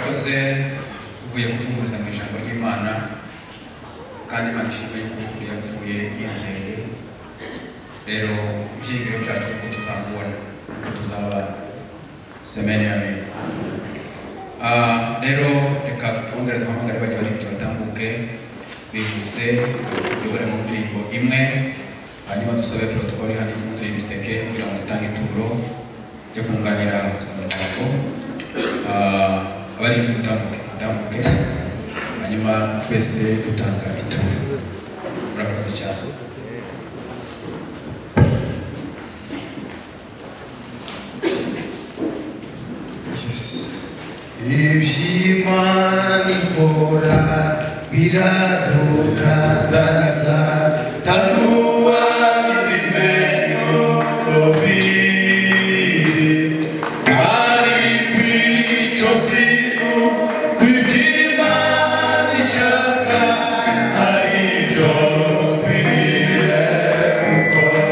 mwakoze uvuye kuduhuriza mu ijambo ry'imana kandi imana ishimwe yuko ukuri yapfuye yizeye rero ibyiringiro byacu nuko tuzamubona nuko tuzabana semeni ya mbere rero reka twongere duhamagare bajya baribyo batambuke bihuse bibore mu ndirimbo imwe hanyuma dusobe protokoli hano ifungure ibiseke kugira ngo dutange ituro ryo kunganira umuryango abari gutambuke gutambuke hanyuma twese dutanga ituro murakoze cyane iby'imana ikora biradutangaza tanuwa ibimenyo covid ari imico zinu kwizimana ishaka ari ibyo dukwiriye gukora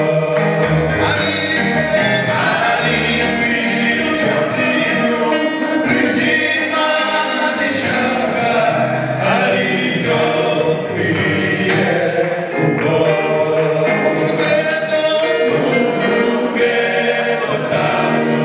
ari imico zinu kwizimana ishaka ari ibyo dukwiriye gukora urugendo rw'urugendo tamu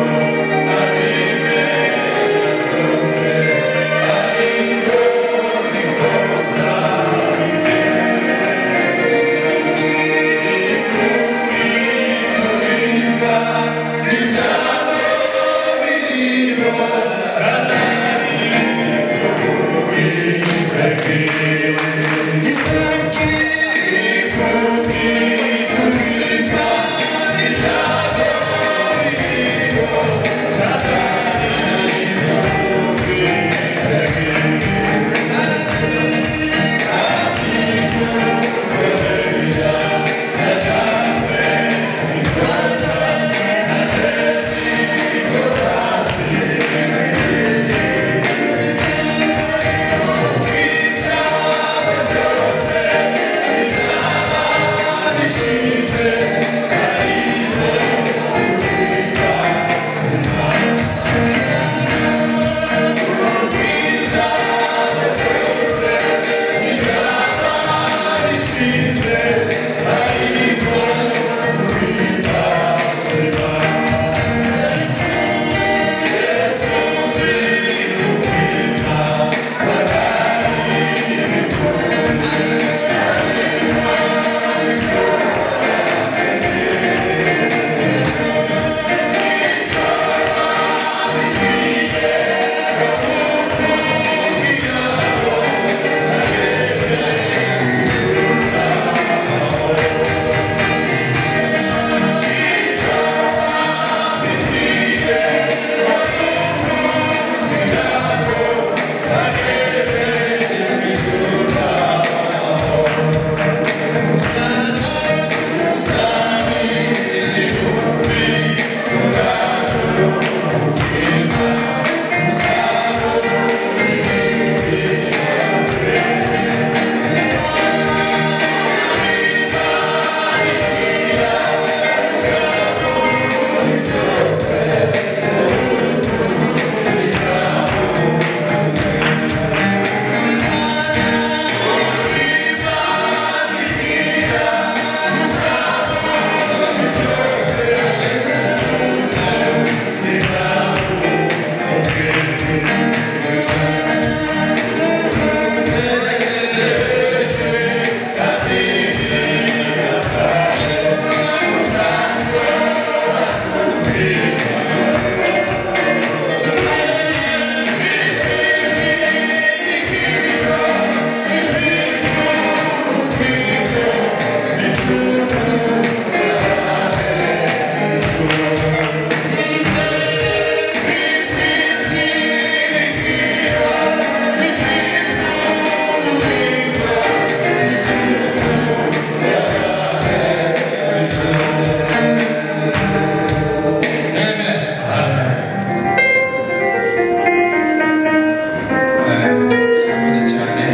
Eh, murakoze cyane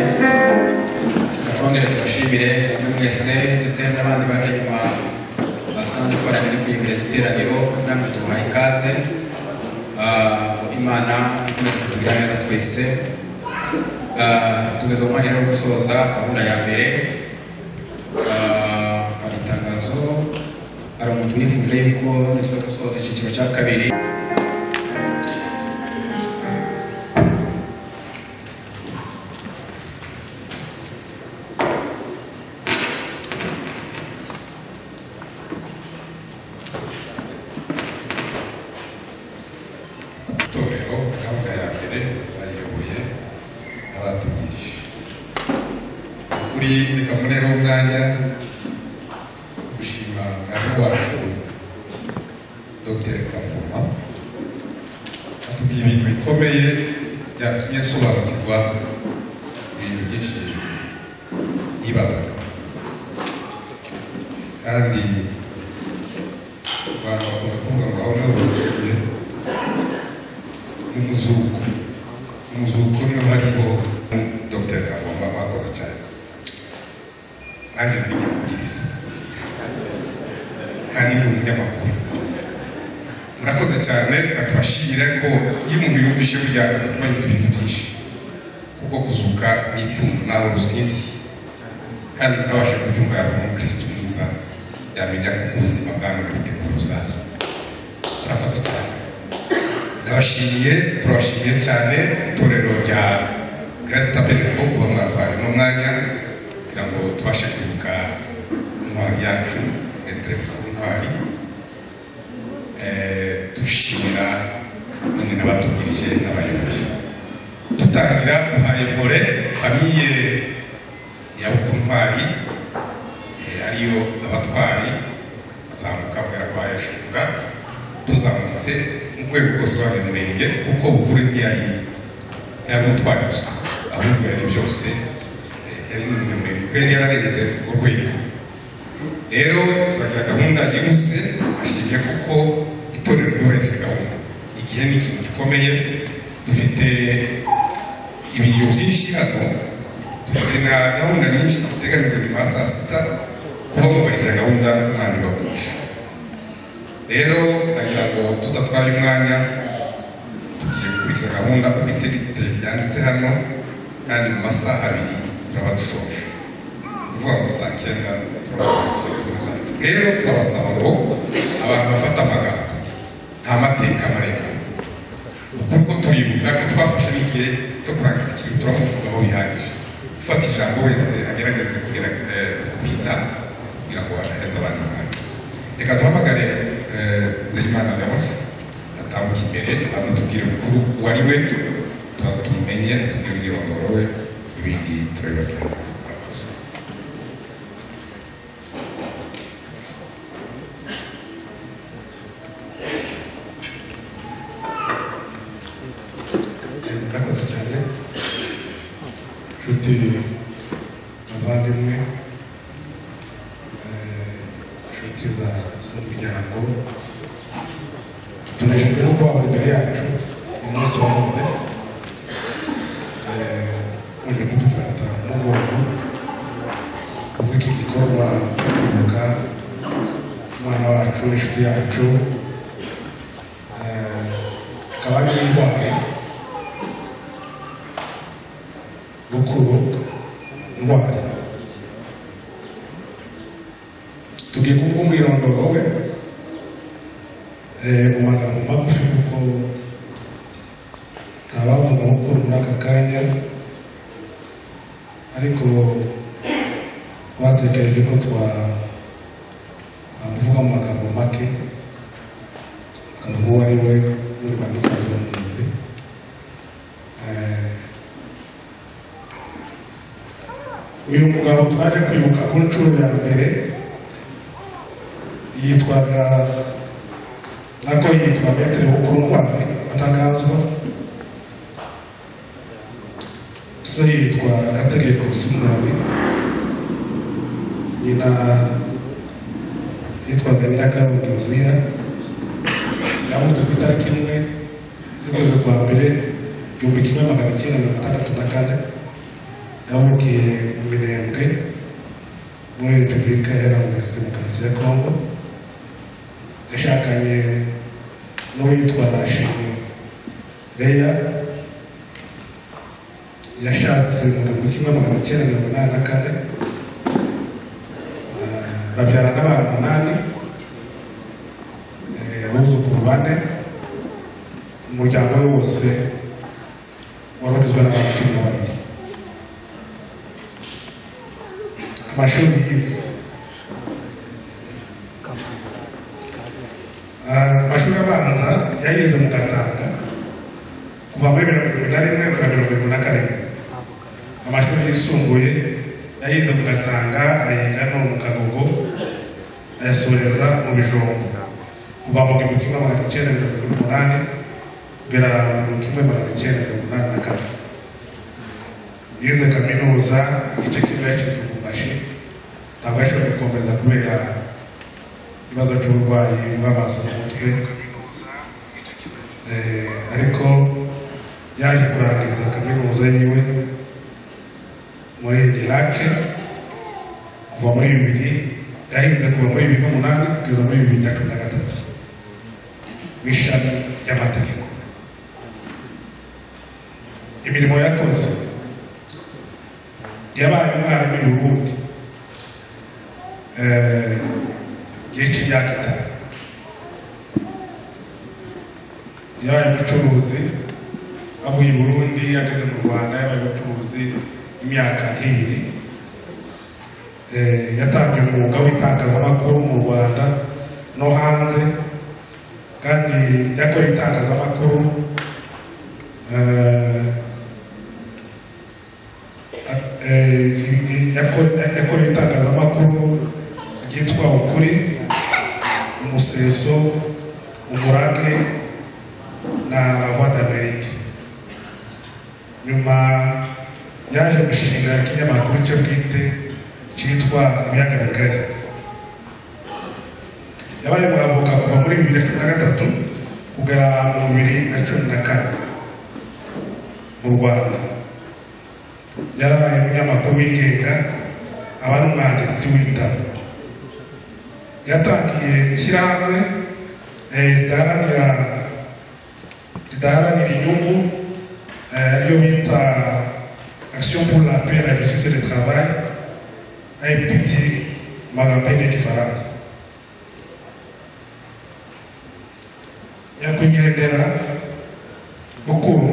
twongere tubashimire muri mwese ndetse n'abandi baje nyuma basanze twarangije kuyegereza iteraniro namwe tubahaye ikaze Ah, imana ikomeze kutugira kugira neza twese Ah, tugeze mu mahirwe yo gusoza gahunda ya mbere Ah, hari itangazo hari umuntu wifuje yuko nitwe gusoza icyiciro cya kabiri itorero gahunda ya mbere bayiyoboye abatubwirije kuri reka munere umwanya wo gushima mwarimu wacu dr kavuma atubwiye ibintu bikomeye byatumye asobanukirwa ibintu byinshi yibazaga kandi abantu bakunda kuvuga ngo aho nawe uzigiye umuzuko umuzuko niho hariho dr kavumba bakoze cyane naje kujya kubwiriza kandi ni umunyamakuru murakoze cyane reka tubashimire ko iyo umuntu yumvise burya azituma yumva ibintu byinshi kuko guzuka ni ipfundo nawe rusindi kandi nabasha kubyumva yaba umukristo mwiza yamenya ko ubuzima bwa none butegura uzaza murakoze cyane ndabashimiye turabashimiye cyane itorero rya Grace Tabernacle kuba mwatwaye uno mwanya kugira ngo tubashe kwibuka intwari yacu Maitre Mugabe Ntwari Eh, dushimira none n'abatubwirije n'abayobozi tutangira duhaye mpore famiye ya Bukuntwari eh, ariyo abatwari tuzamuka mbere kwa Yashunga tuzamutse mu rwego rwose rwa buri murenge kuko bukuru ntiyari yari umutware gusa ahubwo yari byose eh, yari n'umunyamurenge kuko yari yararenze urwo rwego rero turagira gahunda yihuse ashimye kuko itorero ryubahirije gahunda igihe ni ikintu gikomeye dufite ibiriyo byinshi hano dufite na gahunda nyinshi ziteganyijwe nyuma ya saa sita kuba mwubahirije gahunda umwana ubahuje rero ndagira ngo tudatwara umwanya tugiye gukurikiza gahunda uko iterite yanditse hano kandi mu masaha abiri turaba dusoje kuvuga ngo saa cyenda turabakoresha gahunda zacu rero turabasaba ngo abantu bafata amagambo nta mateka maremare kuko turibuka ko twafashe n'igihe cyo kurangiza ikintu turamuvugaho bihagije ufata ijambo wese agerageze kugira eh, guhina kugira ngo adaheza abantu umwanya reka duhamagare eh, nzeyimana leonce atambuka imbere aza atubwire mukuru uwo ari we tubaza tumumenye atubwire umwirondoro we ibindi turabibabwira murakoze murakoze cyane nshuti abavandimwe eh, inshuti za z'umuryango tunejejwe no kubabona imbere yacu umunsi wa none Eh, muje kudufata mu mugongo kuko iki gikorwa cyo kwibuka umwana wacu inshuti yacu eh, akaba ari n'indwara bukuru ndwara tugiye kuvuga umwirondoro we eh, mu magambo magufi kuko nta bavuga mukuru muri aka kanya ariko twatekereje ko twa twamuvuga mu magambo make tukavuga uwo ari we muri bamusanzwe muzi eh, uyu mugabo twaje kwibuka ku nshuro ya mbere yitwaga nako yitwa metere bukurungwane wataganzwa se yitwa agategeko simunabi nyina yitwaga nyirakarundi yuzuya yavuze ku itariki imwe y'ukwezi kwa mbere igihumbi kimwe magana icyenda mirongo itandatu na kane yavukiye mu minembwe muri repubulika iharanira demokarasi ya kongo yashakanye n'uwitwa nashimwe leya yashatse mu gihumbi kimwe magana cyenda mirongo inani na kane Eh, babyara n'abantu umunani eh, abuzukuru bane umuryango we wose wari ugizwe n'abantu cumi na babiri amashuri yize Ah, amashuri abanza yayize mu gatanga kuva muri mirongo irindwi na rimwe kugera mirongo irindwi na karindwi amashuri yisumbuye yayize mu gatanga ayiga no mu kagogo ayasoreza mu bijumba kuva mu gihumbi kimwe magana icyenda mirongo irindwi n'umunani kugera mu gihumbi kimwe magana icyenda mirongo inani na kane yize kaminuza igice kimwe yashyizwe mu mashi ntabwo yashoboye gukomeza kubera ikibazo cy'uburwayi bw'amaso mu mutwe Eh, ariko yaje kurangiza kaminuza yiwe muri irake kuva muri bibiri yahize kuva muri bibiri n'umunani kugeza muri bibiri na cumi na gatatu mu ishami ry'amategeko imirimo yakoze yabaye umwarimu i burundi Eh, igihe cy'imyaka itanu yabaye umucuruzi avuye i burundi ageze mu rwanda yabaye umucuruzi imyaka nk'ibiri Eh, yatambye umwuga w'itangazamakuru mu rwanda no hanze kandi yakora itangazamakuru eh, eh, yako- yakora itangazamakuru ryitwa ukuri umuseso umurage na la voix d'amerique nyuma yaje gushinga ikinyamakuru cye bwite cyitwa ibiyaga bigari yabaye umwavoka kuva muri bibiri na cumi na gatatu kugera mu bibiri na cumi na kane mu rwanda yarabaye umunyamakuru wigenga aba n'umwanditsi w'ibitabo yatangiye ishyirahamwe eh, ridaharanira ridaharanira inyungu eh, ariyo bita action pour la paix la justice et le travail apt mu magambo y'igifaransa nyakwigendera mukuru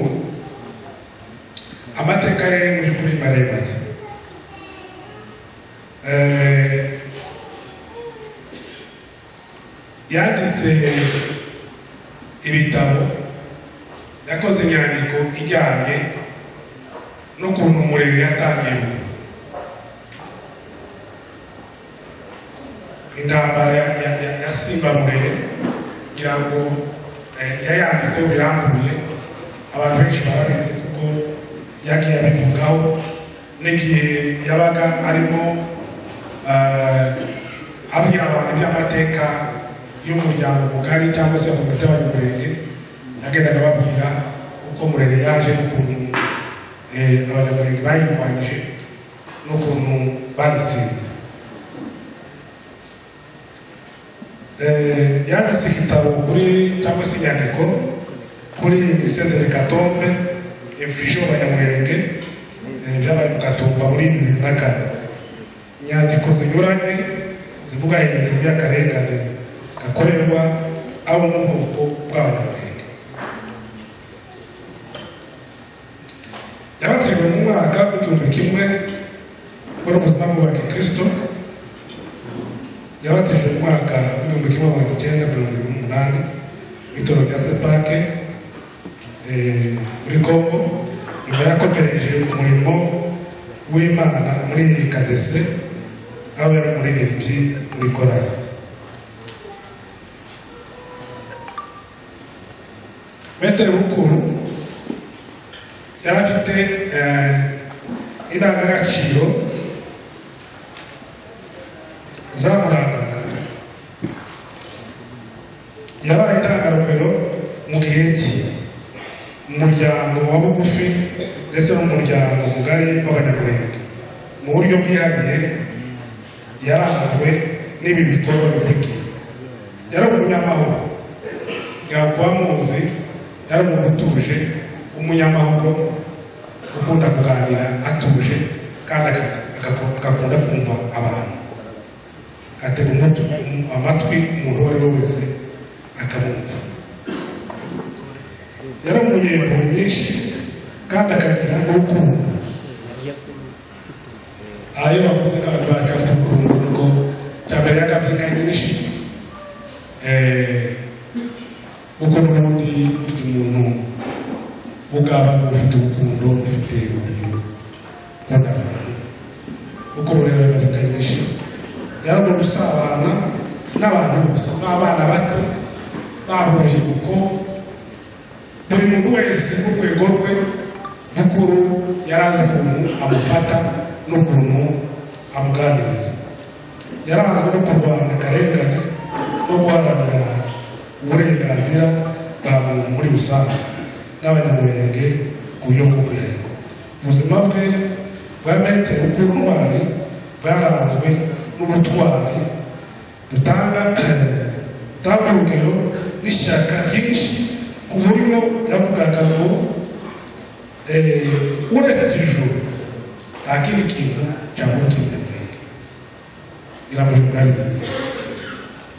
amateka ye mu by'ukuri maremare Eh, yanditse ibitabo yakoze inyandiko ijyanye n'ukuntu umuriro yatangiye intambara ya, ya, ya, ya simba murere kugira ngo eh, yayanditseho birambuye abantu benshi barabizi kuko yagiye abivugaho n'igihe yabaga arimo eh, abwira abantu iby'amateka y'umuryango mugari cyangwa se komite y'abanyamurenge yagendaga babwira uko murere yaje n'ukuntu eh, abanyamurenge bayirwanyije n'ukuntu baritsinze Eh, yanditse igitabo kuri cyangwa se inyandiko kuri minisiteri de katombe efurije abanyamurenge eh, byabaye mu katumba muri bibiri na kane inyandiko zinyuranye zivuga hejuru y'akarengane gakorerwa abo mu bwoko bw'abanyamurenge yabatijwe mu mwaka w'igihumbi kimwe muri ubuzima bwa gikristo yabatijwe mu mwaka w'igihumbi kimwe magana icyenda mirongo irindwi n'umunani mu itoro rya sepake eh, muri kongo nyuma yakomereje umurimo w'imana muri kadese aho yari umuririmbyi muri korali metero mukuru yari afite eh, indangagaciro zamurangaga yabaye intangarugero mu gihe cye mu muryango wa bugufi ndetse no mu muryango mugari w'abanyamurenge mu buryo bwihariye yaranzwe n'ibi bikorwa bikurikira yari umunyamahoro ntabwo wamuzi yari umuntu utuje umunyamahoro ukunda kuganira atuje kandi aka- aka- agakunda kumva abantu atega umutu- um- amatwi umuntu uwo ari we wese akamwumva yari umunyempuhwe nyinshi kandi akagira n'urukundo aha iyo bavuze ko abantu bacu bafite urukundo ni uko cya mbere yagabye inka nyinshi eh, kuko n'ubundi burya umuntu ugabana ufite urukundo ufite urugero ukunda abantu uko rero yagabye nyinshi yari umuntu usabana n'abantu bose b'abana bato baba urubyiruko buri muntu wese n'urwego rwe rukuru yari azi ukuntu amufata n'ukuntu amuganiriza yari azwi no kurwanya akarengane no guharanira uburenganzira bwa muntu muri rusange n'abanyamurenge ku buryo bw'umwihariko ubuzima bwe bwa metero bw'intwari bwaranzwe n'ubutwari dutanga dutanga urugero n'ishyaka ryinshi ku buryo yavugaga ngo eh, uretse ijuru nta kindi kintu cyangwa uturindanenge ngira ngo murabizi neza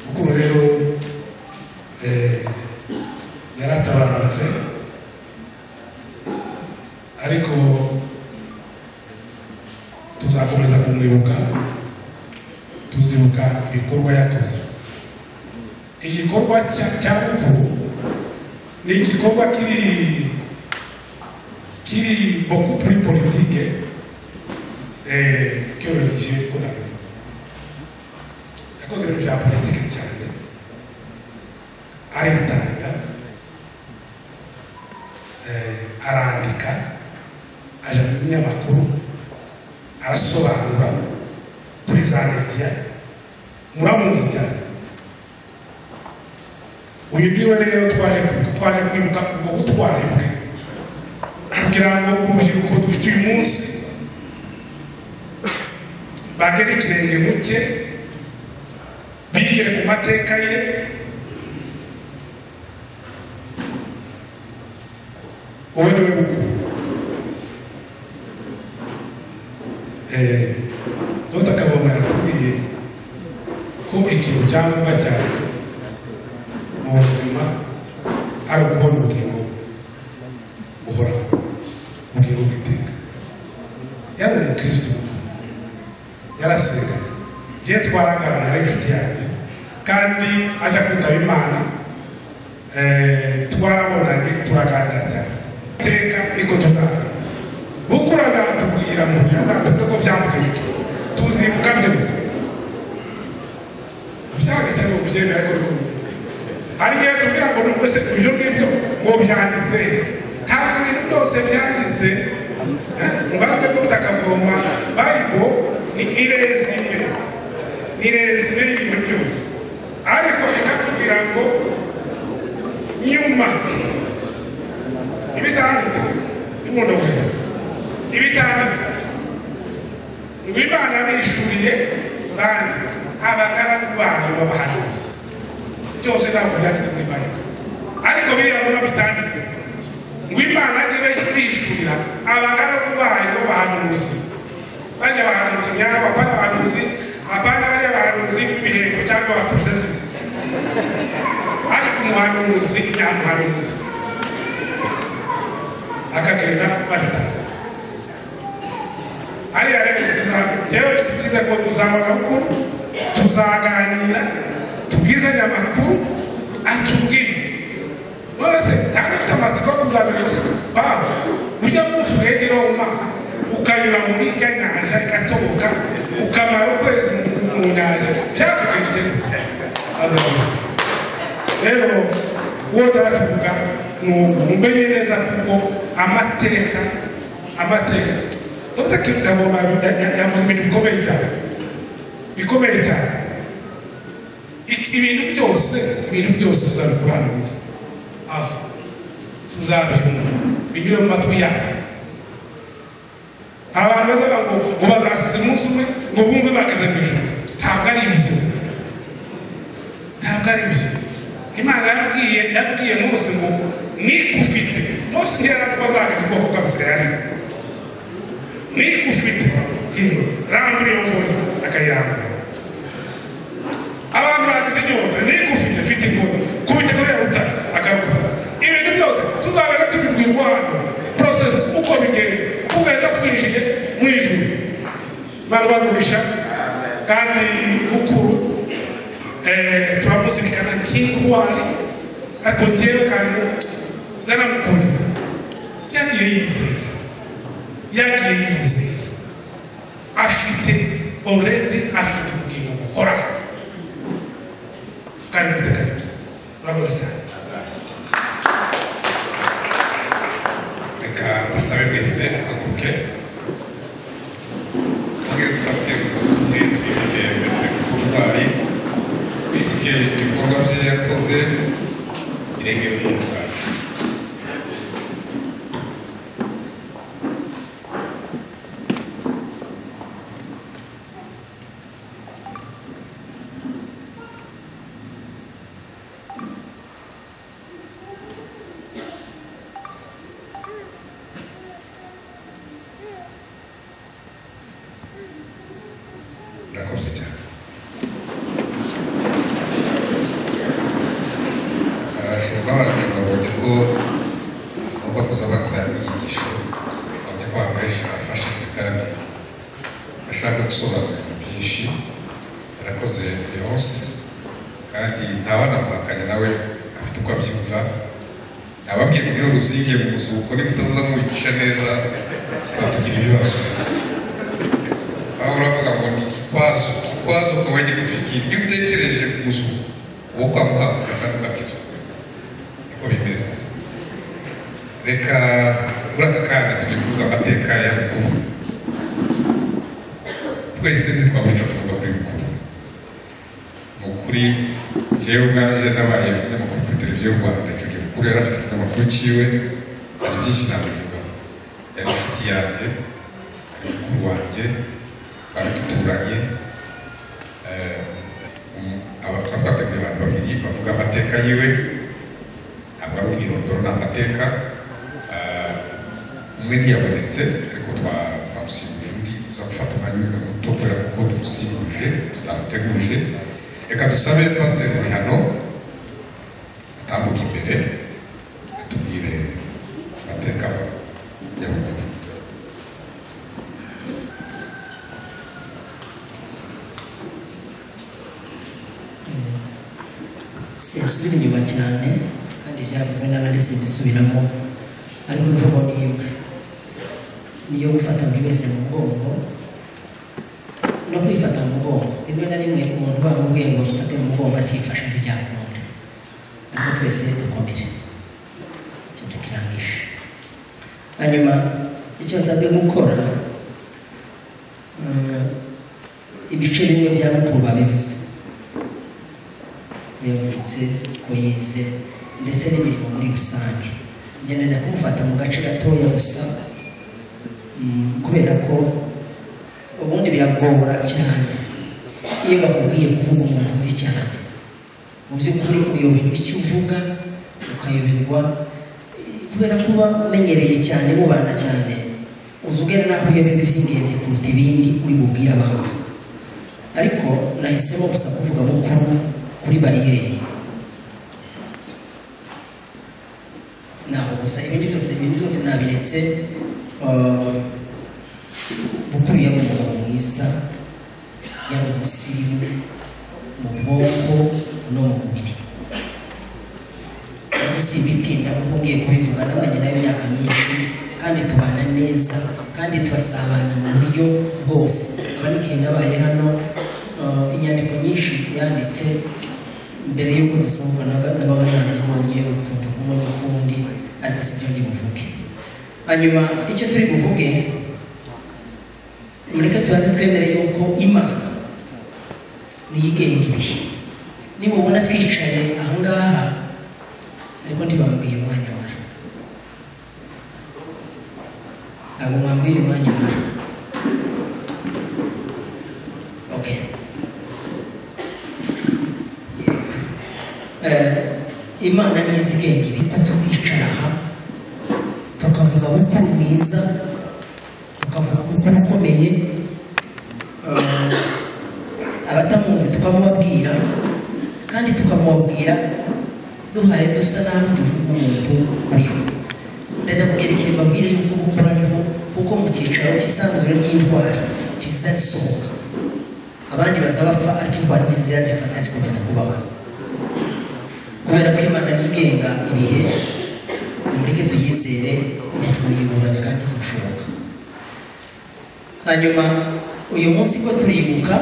kuko rero eh, yaratabarutse ariko tuzakomeza kumwibuka tuzibuka ibikorwa yakoze igikorwa cya- cya rukuru ni igikorwa kiri kiri beaucoup plus politique eh, que religieux ko nabivuga yakoze ibintu bya politike cyane aritanga eh, arandika aja mu binyamakuru arasobanura kuri za media muramuzi cyane uyu niwe rero twaje ku- twaje kwibuka ubwo butwari bwe kugira ngo urubyiruko dufite uyu munsi bagere ikirenge mu cye bigire ku mateka ye wowe niwe mukuru Eh, Dr Kavoma yatubwiye ko ikintu cya ngombwa cyane mu buzima ari ukubona ubugingo buhoraho ubugingo bw'iteka yari umukristo yarasengaga igihe twaraganira ari inshuti yanjye kandi aje kwitaba imana eh, twarabonanye turaganira cyane iteka niko tuzagenda kuko azatubwira ngo azatubwira ko byamugaruke tuzibuka bye gusa ushaka cyane mu byemera ko rwo bimeze ariko iyo tubwira ngo nubwo se ibyo ngibyo ngo byanditse ntabwo ibintu byose byanditse eh, mubaze ko mutakavoma bayibo ni irezime ni irezime y'ibintu byose ariko ikatubwira ngo nyuma ibitanditse bimundo bwera ibitanditse ngo imana bishuriye bandi abagaragu bayo b'abahanuzi byose ntabwo byanditse muri bayibuli ariko biriya biba bitanditse ngo imana ibe yishurira abagaragu bayo b'abahanuzi bariya bahanuzi nyabo apana abahanuzi apana bariya bahanuzi b'ibiheko cyangwa ba processes ariko umuhanuzi nyamuhanuzi akagenda babitanga hariya rero tuza- njyewe mfite icyiza ko tuzabona amakuru tuzaganira tubwizanye amakuru atubwire none se ntabwo afite amatsiko yo kuzamenya se bawe ujya munsi ugenda i roma ukanyura muri irya nyanja igatoboka ukamara ukwezi mu- mu nyanja byakugenda gute azavuga rero uwo tuvuga ni umenye neza kuko amateka amateka dr kagoma yavuze ibintu bikomeye cyane bikomeye cyane Ik- ibintu byose ibintu byose tuzabikora hano mu isi aha tuzabyumva binyure mu matwi yacu hari abantu bavuga ngo ngo bazasize umunsi umwe ngo bumve bageze mu ijoro ntabwo ari ibyo ntabwo ari byo imana yabwiye yabwiye mose ngo nikufite mose ntiyari atwazagaje ubwoko bw'abisirayeli n'igufite hino ramburiye umuntu akayirambura abandi bagize inyota n'igufite mfite inkoni kubita kuri rutare agakora ibintu byose tuzagana tubibwirwa hano porosesi uko bigenda tugahita twinjiye mu ijuru bari bagurisha kandi bukuru eh, turamuzirikana k'intwari ariko njyewe kandi ndaramukundira yagiye yizeye yagiye yizeye afite oredi afite ubugingo buhoraho kandi mwiteka neza urakoze cyane reka mbasabe mwese ahaguruke Mwongere dufate ubutumwe twibuke Petero Kurwari twibuke ibikorwa bye yakoze irengera umuntu wacu urakoze cyane abashumba bacu babonye ko bagomba kuza bakora inyigisho babonye ko abantu benshi bafashijwe kandi bashaka gusobanurira byinshi yarakoze buri wose kandi ntawanamuhakanye nawe afite uko abyumva nababwiye ngo iyo ruzingiye mu muzuko niba utaza mwigisha neza tuba tugira ibibazo aho uravuga ngo ni ikikwazo ikikwazo ukaba wagiye gufikira iyo utekereje ku muzuko wo kwamuha ukaca ubatizwa niko bimeze reka muri aka kanya turi kuvuga amateka ya bukuru twese ntitwamuca tuvuga kuri bukuru ni ukuri jewe ubwanje nabaye umunyamakuru kuri televiziyo y'u rwanda icyo gihe bukuru yari afite ikinyamakuru cyiwe hari byinshi nabivugaho yari inshuti yanjye ari mukuru wanjye twari duturanye twateguye abantu babiri bavuga amateka yiwe ntabwo ari umwirondoro ni amateka Eh, umwe ntiyabonetse ariko twa- twamusimbuje undi uza gufata umwanya wiwe muto kubera kuko tumusimbuje tutamuteguje reka dusabe pasiteri muri hano atambuke imbere atubwire amateka ya bukuru sinsubira inyuma cyane kandi byavuzwe n'abandi simbisubiramo ariko imvugo ni imwe niyo gufata buri wese mu mugongo no kwifata mu mugongo rimwe na rimwe umuntu bamubwiye ngo mufate mu mugongo atifashe ntibyakunda ariko twese dukomere icyo tukirangisha hanyuma icyo nsabwe gukora mm, ibice bimwe bya bukuru babivuze ko yavutse ko yize ndetse n'imirimo muri rusange ngerageza kumufata mu gace gatoya gusa mm, kubera ko ubundi biragora cyane iyo bakubwiye kuvuga umuntu uzi cyane mu by'ukuri uyoberwa icyo uvuga ukayoberwa eh, kubera kuba umenyereye cyane mubana cyane uza ugera naho uyoberwa iby'ingenzi kuruta ibindi uri bubwire abantu ariko nahisemo gusa kuvuga bukuru kuri bariyeri ntabwo gusa ibindi byose ibindi byose nabiretse eh, bukuru yari umugabo mwiza yari umusirimu mu bwonko no mu mubiri ariko si ibitinda kuko ngiye kubivuga nabanye nayo imyaka myinshi kandi tubana neza kandi turasabana mu buryo bwose aba n'igihe nabaye hano eh, inyandiko nyinshi yanditse mbere y'uko dusohoka naga- nabaga nazibonye ukuntu kumwe n'ukundi ariko si byo ndi buvuge hanyuma icyo turi buvuge mureke tubanze twemere yuko imana niyigenga ibihe niba ubona twicaye aha ngaha ariko ntibambwiye umwanya mara ntabwo mwambwiye umwanya mara okay Eh, imana n'izi igenga ibihe tuzicara aha tukavuga bukuru bwiza tukavuga uko tutamuzi tukamubabwira kandi tukamubabwira duhaye dusa nabi tuvuga umuntu uriho ndaza kubyerekeye mbabwire yuko gukora ariho kuko mu cyicaro cy'isanzure ry'indwara kizasohoka abandi bazabapfa ariko indwara ntizizapfa zizakomeza kubaho kubera ko imana yigenga ibihe mureke tuyizere ntitwiyibunganya kandi ntizishoboka hanyuma uyu munsi ko turibuka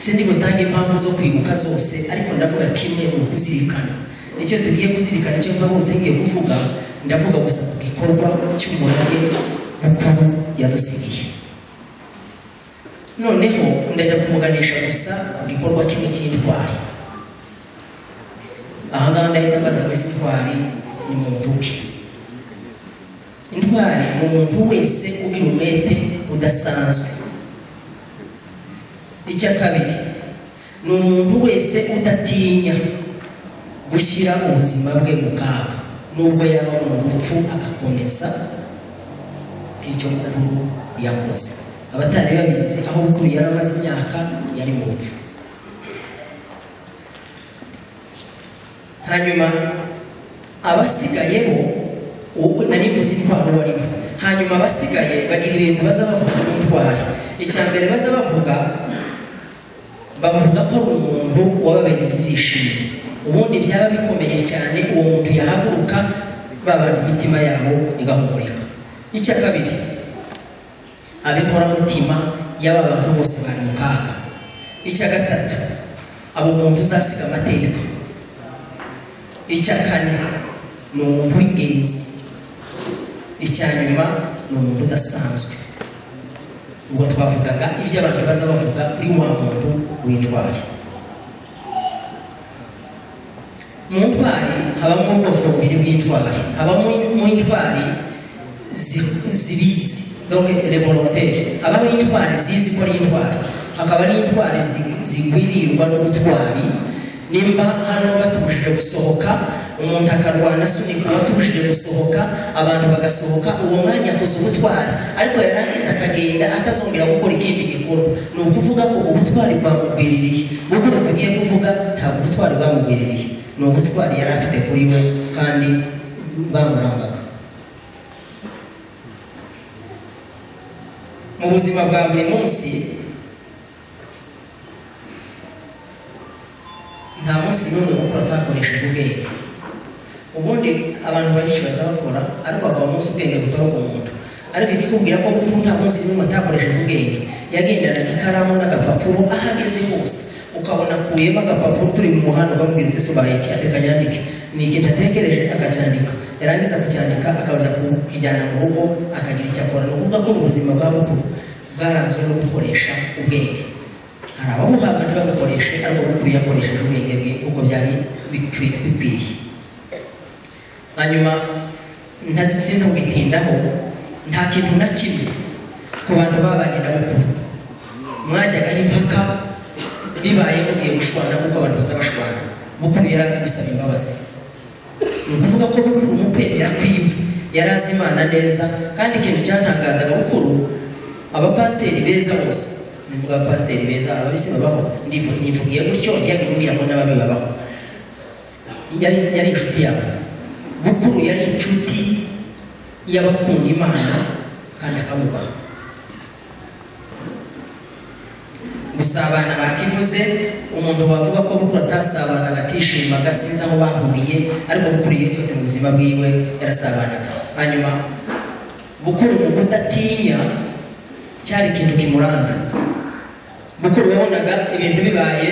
sindi gutanga impamvu zo kwibuka zose ariko ndavuga kimwe ni ukuzirikana nicyo tugiye kuzirikana icyo mvuga bose ngiye kuvuga ndavuga gusa ku gikorwa cy'umurage mukuru yadusigiye noneho ndajya kumuganisha gusa ku gikorwa kimwe cy'intwari ahangaha ndahita mbaza ngo ese intwari ni muntu ki intwari ni umuntu wese ugira umwete udasanzwe icya kabiri ni umuntu wese udatinya gushyira ubuzima bwe mu kaga nubwo yaba mu rupfu agakomeza k'icyo mukuru yakoze abatari babizi aho mukuru yari amaze imyaka yari mu rupfu hanyuma abasigaye bo ubu nari mvuze intwaro barimo hanyuma abasigaye bagira ibintu baza bavuga ku ntwari icya mbere baza bavuga bavuga ko ari umuntu wababereye ibyishimo ubundi byaba bikomeye cyane uwo muntu yahaguruka babana imitima yabo igahumurika icya kabiri abikoramutima y'aba bantu bose bari mu kaga icya gatatu abo muntu uzasiga amateka icya kane ni umuntu w'ingenzi icya nyuma ni umuntu udasanzwe ubwo twavugaga ibyo abantu baza bavuga kuri wa muntu w'indwari mu ndwari habamo ubwoko bubiri bw'indwari habamo mu ndwari zi- zibizi donc les volontaires habamo indwari zizi ko ari indwari hakaba n'indwari zi- zigwirirwa n'ubutwari nimba hano batubujije gusohoka umuntu akarwana asunika batubujije gusohoka abantu bagasohoka uwo mwanya akoze ubutwari ariko yarangiza akagenda atazongera gukora ikindi gikorwa ni ukuvuga ko ubutwari bwamugwiririye gukora tugiye kuvuga ntabwo ubutwari bwamugwiririye ni ubutwari yari afite kuri we kandi bwamurangaga mu buzima bwa buri munsi nta munsi n'umwe mukuru atakoresheje ubwenge ubundi abantu benshi baza bakora ariko hakaba umunsi ubwenge butoroka umuntu ariko ikikubwira ko mukuru nta munsi n'umwe atakoresheje ubwenge yagendanaga ikaramu n'agapapuro aho ageze hose ukabona akuyemo agapapuro turi mu muhanda ukamubwira uti sobaye iki ateka yandike ni iki ndatekereje akacyandika yarangiza kucyandika akaza kukijyana mu rugo akagira icyo akora ni ukuvuga ko ubuzima bwa bukuru bwaranzwe no gukoresha ubwenge hari ababuhabwa ntibabukoreshe ariko bukuru yakoresheje ubwenge bwe uko byari bikwi- bikwiye hanyuma nta- sinzi kubitindaho nta kintu na kimwe ku bantu babanye na bukuru mwajyagaho impaka bibaye mugiye gushwana kuko abantu baza bashwana bukuru yari azi gusaba imbabazi ni ukuvuga ko bukuru mu kwemera kwiwe yari azi imana neza kandi ikintu cyatangazaga bukuru abapasiteri beza bose nivuga abapasiteri beza ababisi babaho ndivu- nivugiye gutyo ntiyajya kumbwira ngo n'ababi babaho yari yari inshuti yawe bukuru yari inshuti y'abakunda imana kandi akamubaha gusabana bakivuze umuntu wavuga ko bukuru atasabanaga atishimaga sinzi aho bahuriye ariko bukuru igihe cyose mu buzima bwiwe yarasabanaga hanyuma bukuru mu kudatinya cyari ikintu kimuranga bukuru wabonaga ibintu bibaye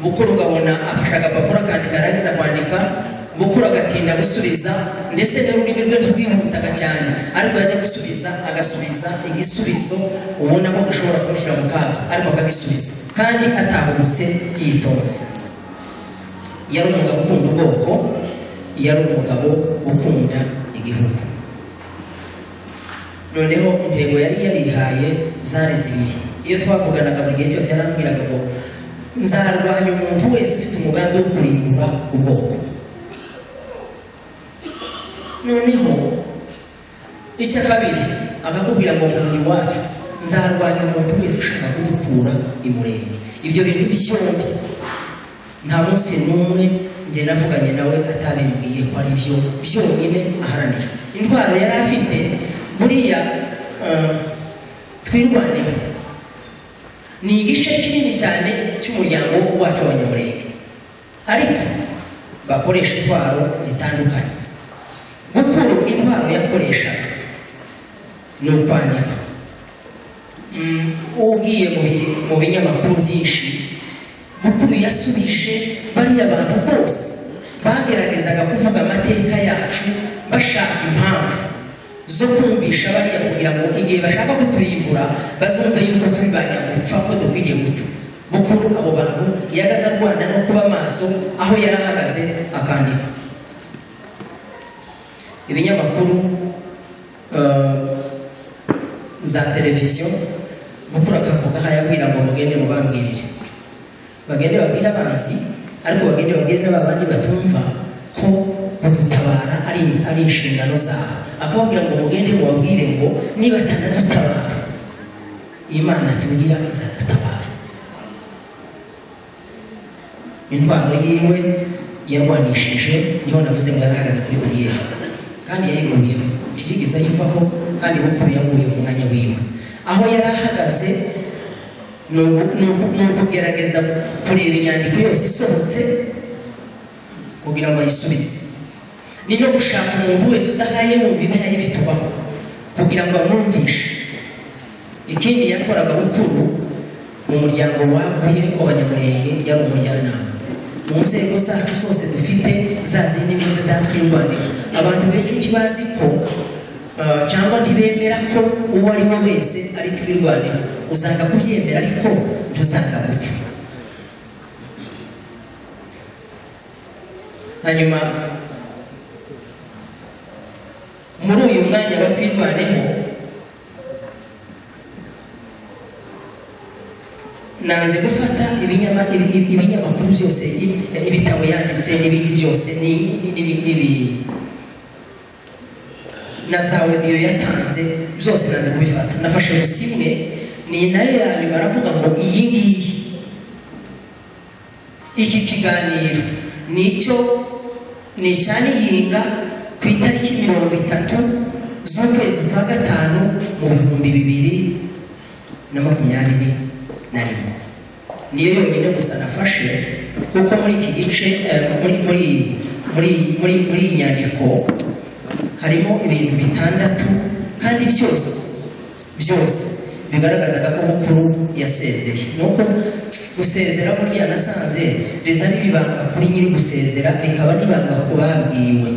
bukuru ukabona afashe agapapuro akandika yarangiza kwandika bukuru agatinda gusubiza ndetse n'ururimi rwe rwihutaga cyane ariko yajya gusubiza agasubiza igisubizo ubona ko gishobora kumushyira mu kaga ariko akagisubiza kandi atahubutse yitonze yari umugabo ukunda ubwoko yari umugabo ukunda igihugu noneho intego yari yarihaye zari zibiri iyo twavuganaga buri gihe cyose yarambwiraga ngo nzarwanya umuntu wese ufite umugambi wo kurimbura ubwoko noneho icya kabiri akakubwira ngo nkunda iwacu nzarwanya umuntu wese ushaka kudukura i murenge ibyo bintu byombi nta munsi n'umwe njye navuganye nawe atabimbwiye ko ari byo byonyine aharanira indwara yari afite buriya eh, twirwaneho ni igice kinini cyane cy'umuryango wacu w'abanyamurenge ariko bakoresha intwaro zitandukanye gukura intwaro yakoreshaga ni ukwandika Mm, ugiye mu bi- mu binyamakuru byinshi mukuru yasubije bariya bantu bose bageragezaga kuvuga amateka yacu bashaka impamvu zo kumvisha bariya kugira ngo igihe bashaka kuturimbura bazumve yuko turi ba nyagupfa ko dukwiriye gupfa mukuru abo bantu yagaze arwana no kuba maso aho yari ahagaze akandika ibinyamakuru eh, za televiziyo mukuru akavuga aha yabwira ngo mugende mubambwirire bagende babwire abanzi ariko bagende babwire n'abandi batumva ko kudutabara ari, ari inshingano zabo akababwira ngo mugende mubabwire ngo niba atanadutabara imana tugira izadutabara intwaro yiwe yarwanishije niho navuze ngo yarahagaze kuri bariyeri kandi yayiguyeho ntiyigeze ayivaho kandi bupfuye yaguye mu mwanya wiwe aho yari ahagaze ni uku- ni uku- ni ukugerageza kureba inyandiko yose isohotse kugira ngo ayisubize ni no gushaka umuntu wese udahaye mu bibera y'ibitubaho kugira ngo amwumvishe ikindi yakoraga bukuru mu muryango waguye w'abanyamurenge yari umujyanama mu nzego zacu zose dufite za zindi mwiza zatwirwanira abantu benshi ntibazi ko ah, cyangwa ntibemera ko uwo ari we wese ari twirwanira usanga kubyemera ariko ntuzanga gupfa hanyuma muri uyu mwanya batwirwaneho nanze gufata ibinyama- ibi- ibi- ibinyamakuru byose i- ibitabo yanditse n'ibindi byose ni- ni- n'ibi- n'ibi- na za audio yatanze byose nanze kubifata nafashe gusa imwe ni nayo yayo baravuga ngo iyi ngiyi iki kiganiro ni icyo ni icyanihinga ku itariki mirongo itatu z'ukwezi kwa gatanu mu bihumbi bibiri na makumyabiri na rimwe niyo yonyine gusa nafashe kuko muri iki gice eh, muri muri muri muri muri iyi nyandiko harimo ibintu bitandatu kandi byose byose bigaragazaga ko mukuru yasezeye nuko gusezera burya nasanze riza riba ibanga kuri nyiri gusezera rikaba n'ibanga ku babwiwe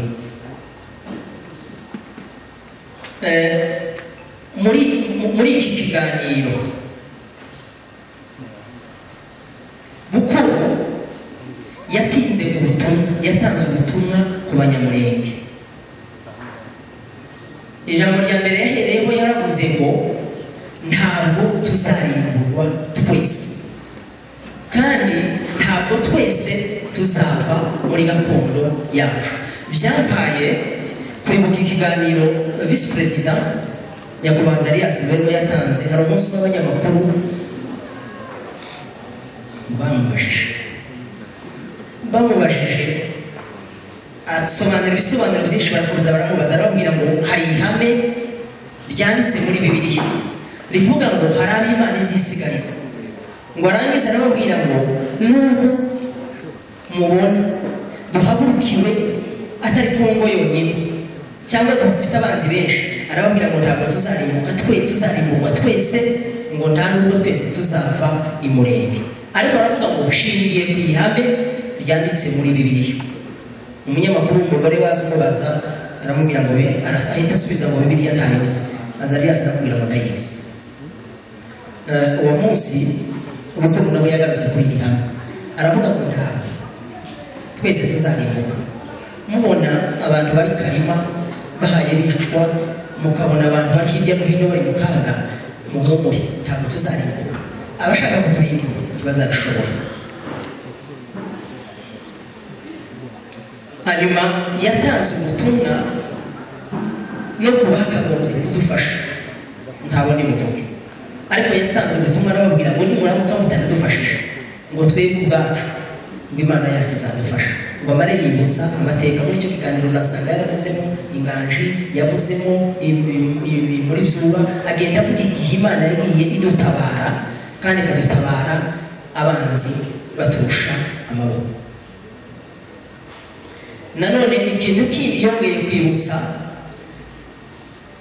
Eh, muri mu- muri iki kiganiro mukuru yatinze ubutumwa yatanze ubutumwa ku banyamurenge ijambo rya mbere yahereyeho yaravuze ngo ntabwo tuzarimburwa twese kandi ntabwo twese tuzava muri gakondo yacu byampaye kwibuka ikiganiro visi perezida nyakubahwa zariya silvero yatanze hari umunsi w'abanyamakuru bamubajije bamubajije asobanura ibisobanuro byinshi barakomeza baramubaza arababwira ngo hari ihame ryanditse muri bibiliya rivuga ngo hari ab'imana izisigariza ngo arangize arababwira ngo nubwo mubona duhagurukiwe atari ku ngo yonyine cyangwa dufite abanzi benshi arababwira ngo ntabwo tuzarimbuka twe tuzarimburwa twese ngo nta nubwo twese tuzava i murenge ariko aravuga ngo ushingiye ku ihame ryanditse muri bibiliya umunyamakuru w'umugore waza umubaza aramubwira ngo be- aras- ahita asubiza ngo bibiliya ntayoza azariyasi aramubwira ngo ndayizi Eh, uwo munsi ubukuru nabwo yagarutse kuri iri hame aravuga ngo ntabwo twese tuzarimbuka mubona abantu bari karima bahaye bicwa mukabona abantu bari hirya no hino bari mu kaga muhumure ntabwo tuzarimbuka abashaka kuturindira ntibazabishobora hanyuma yatanze ubutumwa no kuba hakagombye kudufasha nta bundi muvuge ariko yatanze ubutumwa arababwira ngo nimuramuka mutanadufashije ngo twebwe ubwacu ngo imana yacu izadufasha ngo amare yibutsa amateka muri icyo kiganiro uzasanga yaravuzemo inganji yavuzemo muri zuba agenda avuga igihe imana yagiye idutabara kandi ikadutabara abanzi baturusha amaboko nanone ikintu kindi yongeye kwibutsa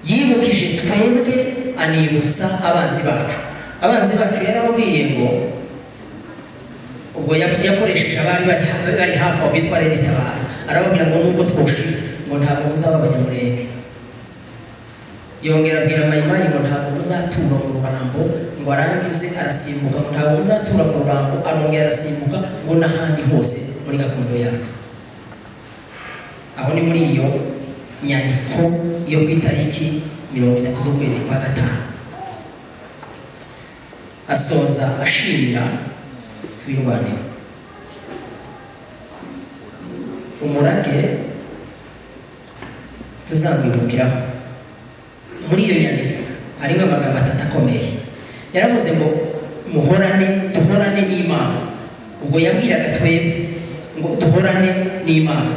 yibukije twebwe anibutsa abanzi bacu abanzi bacu yarababwiye ngo ubwo yakoresheje abari bari hafi aho bitwa leta itabara arababwira ngo nubwo twoshe ngo ntabwo muzaba abanyamurenge yongera abwira mayimayi ngo ntabwo muzatura mu rubango ngo arangize arasimbuka ngo ntabwo muzatura mu rubango arongera arasimbuka ngo n'ahandi hose muri gakondo yacu aho ni muri iyo nyandiko yo ku itariki mirongo itatu z'ukwezi kwa gatanu asoza ashimira twirwanira umurage tuzamwibukiraho muri iyo nyandiko harimo amagambo atatu akomeye yaravuze ngo muhorane duhorane n'imana ubwo yabwiraga twebwe ngo duhorane n'imana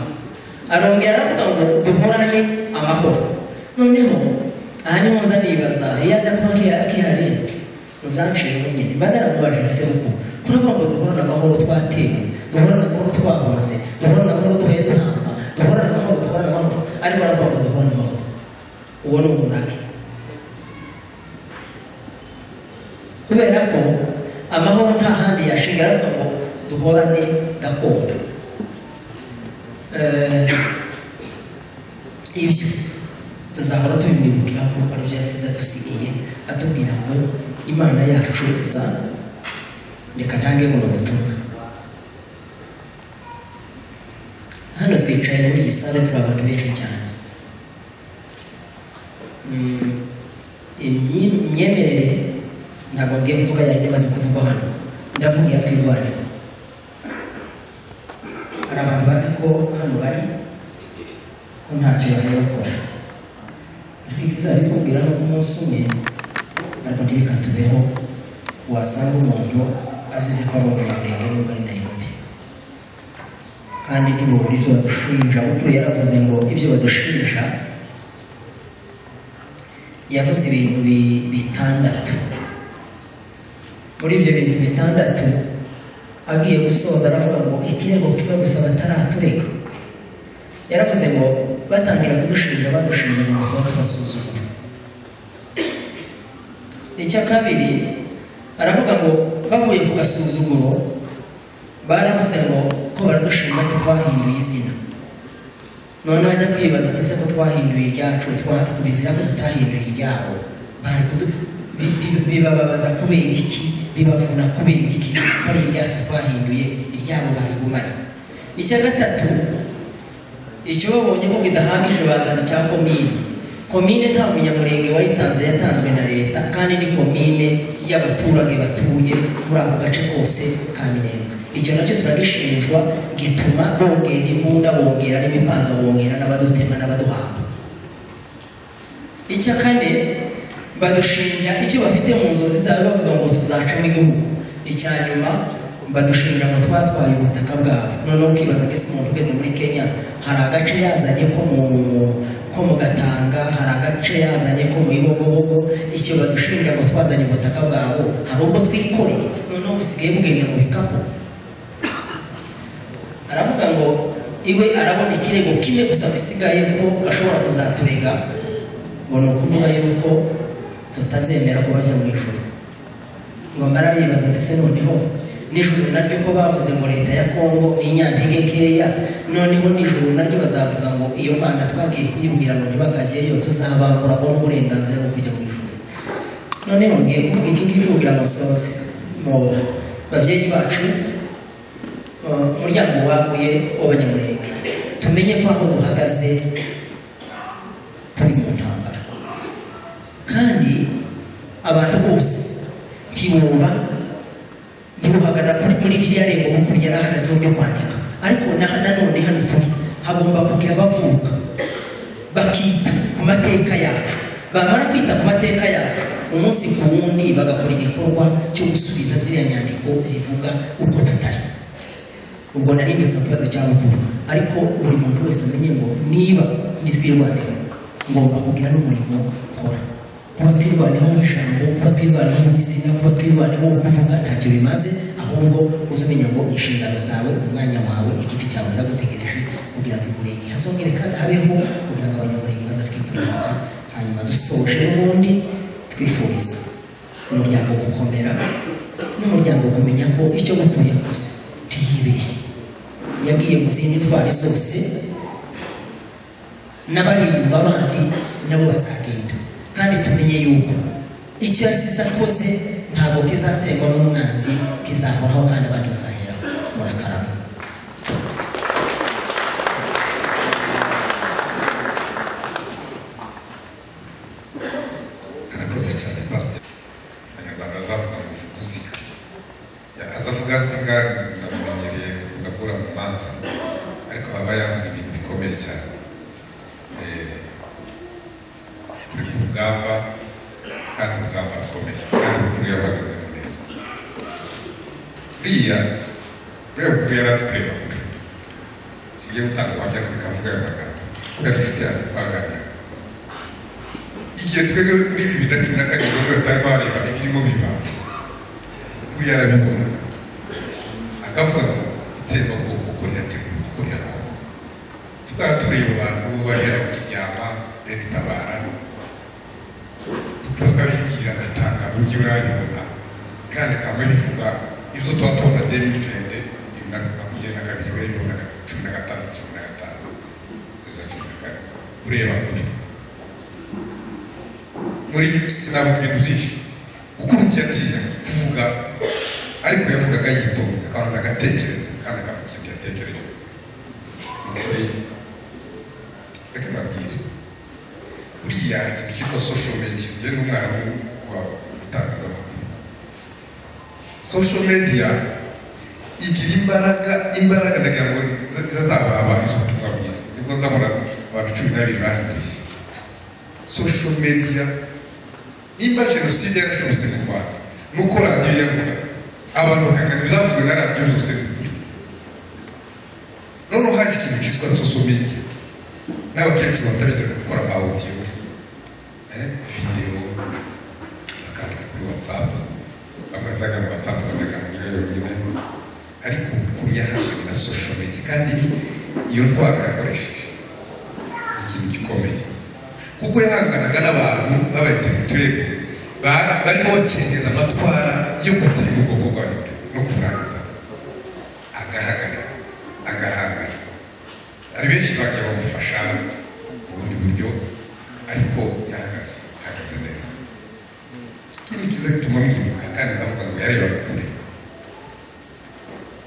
arongera aravuga ngo duhorane amahoro noneho aha niho nza nibaza iyo aza kuba akihariye ntibyanciye wenyine mba naramubaje se kuko kuravuga ngo duhorane amahoro twatewe duhorane amahoro twahunze duhorane amahoro duhaye duhamba duhorane amahoro duhorane amahoro ariko aravuga ngo duhorane amahoro uwo ni umurage kubera ko amahoro nta handi yashinga aravuga ngo duhorane gakondo ibyo tuzahora tubimwibukira kuko nibyo yasize adusigiye atubwira ngo imana yacu iza reka ntange buno butumwa hano twicaye muri iyi sare turi abantu benshi cyane imyemerere ntabwo ngiye kuvuga yayindi imaze kuvugwa hano ndavuga iyo twirwanira hari abantu bazi ko hano bari ko ntacyo bahera gukora twikizabikubwira no ku munsi umwe ariko ntireka tubeho wasanga umuntu azize ko ari umunyamurenge nubwo ari nayirobi kandi ntibubura ibyo badushinja kuko yaravuze ngo ibyo badushinja yavuze ibintu bitandatu muri ibyo bintu bitandatu agiye gusoza aravuga ngo ikirego kimwe gusa bataraturega yaravuze ngo batangira kudushinja badushinja ngo tuba tubasuzugura icya kabiri aravuga ngo bavuye ku gasuzuguro baravuze ngo ko baradushinja ko twahinduye izina noneho ajya kwibaza ati se ko twahinduye iryacu twakubizira ko tutahinduye iryabo bibababaza kubera iki bibavuna kubera iki ko ari iryacu twahinduye iryabo barigumanye icya gatatu icyo babonye ko bidahagije bazana icya komini komine nta munyamurenge wayitanze yatanzwe na leta kandi ni komine y'abaturage batuye muri ako gace kose ka minembwe icyo nacyo turagishinjwa gituma bongera imbunda bongera n'imipanga bongera n'abadutema n'abaduhamba icya kane badushinja icyo bafite mu nzozi zabo bavuga ngo tuzacamo igihugu icya nyuma badushinja ngo twatwaye ubutaka bwabo noneho ukibaza mbese umuntu ugeze muri kenya hari agace yazanye ko mu gatanga hari agace yazanye ko mu ibogobogo icyo badushinja ngo twazanye ubutaka bwabo hari ubwo twikoreye noneho busigaye bugenda mu bikapu aravuga ngo iwe arabona ikirego kimwe gusa bisigaye ko ashobora kuzaturega ngo ni ukuvuga yuko tutazemera ko bajya mu ijoro ngo mararibaza ati se noneho nijoro naryo ko bavuze ngo leta ya kongo ni inyantege nkeya noneho nijoro naryo bazavuga ngo iyo mana twagiye kuyibwira ngo ntibakageyo tuzabambura bo n'uburenganzira bwo kujya mu ijoro noneho ngiye kuvuga iki ngiki kugira ngo nsoze mu babyeyi bacu umuryango waguye w'abanyamurenge tumenye ko aho duhagaze turi mu ntambara kandi abantu bose ntibumva ntibuhagarara kuri muri ririya rembo hakurya yarahagaze uburyo kwandika ariko nanone hano turi hagomba kugira abavuka bakita ku mateka yacu bamara kwita ku mateka yacu umunsi ku wundi bagakora igikorwa cyo gusubiza ziriya nyandiko zivuga uko tutari ubwo nari mvuze ku kibazo cya mukuru ariko buri muntu wese amenye ngo niba ndi twirwaneho ngomba kugira n'umurimo nkora kuba twirwaneho mu ijambo kuba twirwaneho mu izina kuba twirwaneho mu kuvuga ntacyo bimaze ahubwo uze umenya ngo inshingano zawe umwanya wawe ikivi cyawe biragutegereje kugira ngo imurenge hazongere kandi habeho kugira ngo abanyamurenge bazakwibuka hanyuma dusoje n'ubundi twifuriza umuryango gukomera n'umuryango kumenya ko icyo mukuru yakoze ntiyibeshye yabwiye mu zindi ndwara zose n'abari inyuma bandi nabo bazagenda kandi tumenye yuko icyo yasize akoze ntabwo kizasengwa n'umwanzi kizahoraho kandi abandi bazaheraho murakarama arakoze cyane pasiteri abanyarwanda bazavuga ngo kuziga azavuga asiga ndamumenyereye tuvuga kura mu manza ariko aba yavuze ibintu bikomeye cyane Eh, turi ku rugamba kandi urugamba rukomeye kandi mukuru yarahagazemo neza buriya buriya mukuru yari azi kureba kure sigiye gutanga ubuhamya kuri kavuga ayo magambo kuko yari inshuti yanjye twaganiraga igihe twebwe muri bibiri na cumi na karindwi nibwo batari bareba ibirimo biba kuri yarabibona akavuga ngo itsembabwoko uko rirateguye uko rirakora tukaba tureba abantu bahera ku kiryama leta itabara tukabibwira agatanga ujye urabibona kandi akaba rivuga ibyo tuba tubona demi fende bibiri na makumyabiri na kabiri bibiri na cumi na gatandatu cumi na gatanu kugeza cumi na kane kureba kure muri sinavuga ibintu byinshi ukurikiye atinya kuvuga ariko yavugaga yitonze akabanza agatekereza kandi akavuga ibyo yatekereje ni ukuri reka mbabwire buriya hari ikintu cyitwa social media njye n'umwarimu wa itangazamakuru social media igira imbaraga imbaraga ndagira ngo zizazababa iz'ubutumwa bwiza nibwo nzabona abantu cumi n'abiri bahinduye isi social media nimba jenoside yarashobotse mu rwanda nuko radiyo yavuga abantu bakagira ibyavuwe na radiyo zose ni ukuri noneho haje ikintu cyitwa social media n'abakecuru batabizi gukora ama audio eh, video bakandika kuri whatsapp bamwe bazaga mu whatsapp bakagira ngo niyo yonyine ariko ukuri yahanganye na social media kandi ibi- iyo ndwara yakoresheje ni ikintu gikomeye kuko yahanganaga n'abantu b'abaintelektuweli barimo bakengeza amatwara yo gutsinda ubwoko bw'abanyamurenge no kuburangiza agahagara agahangana hari benshi bagiye bamufasha mu bundi buryo ariko yahagaze ahagaze neza ikindi kiza gituma mwibuka kandi ndavuga ngo yarebaga kure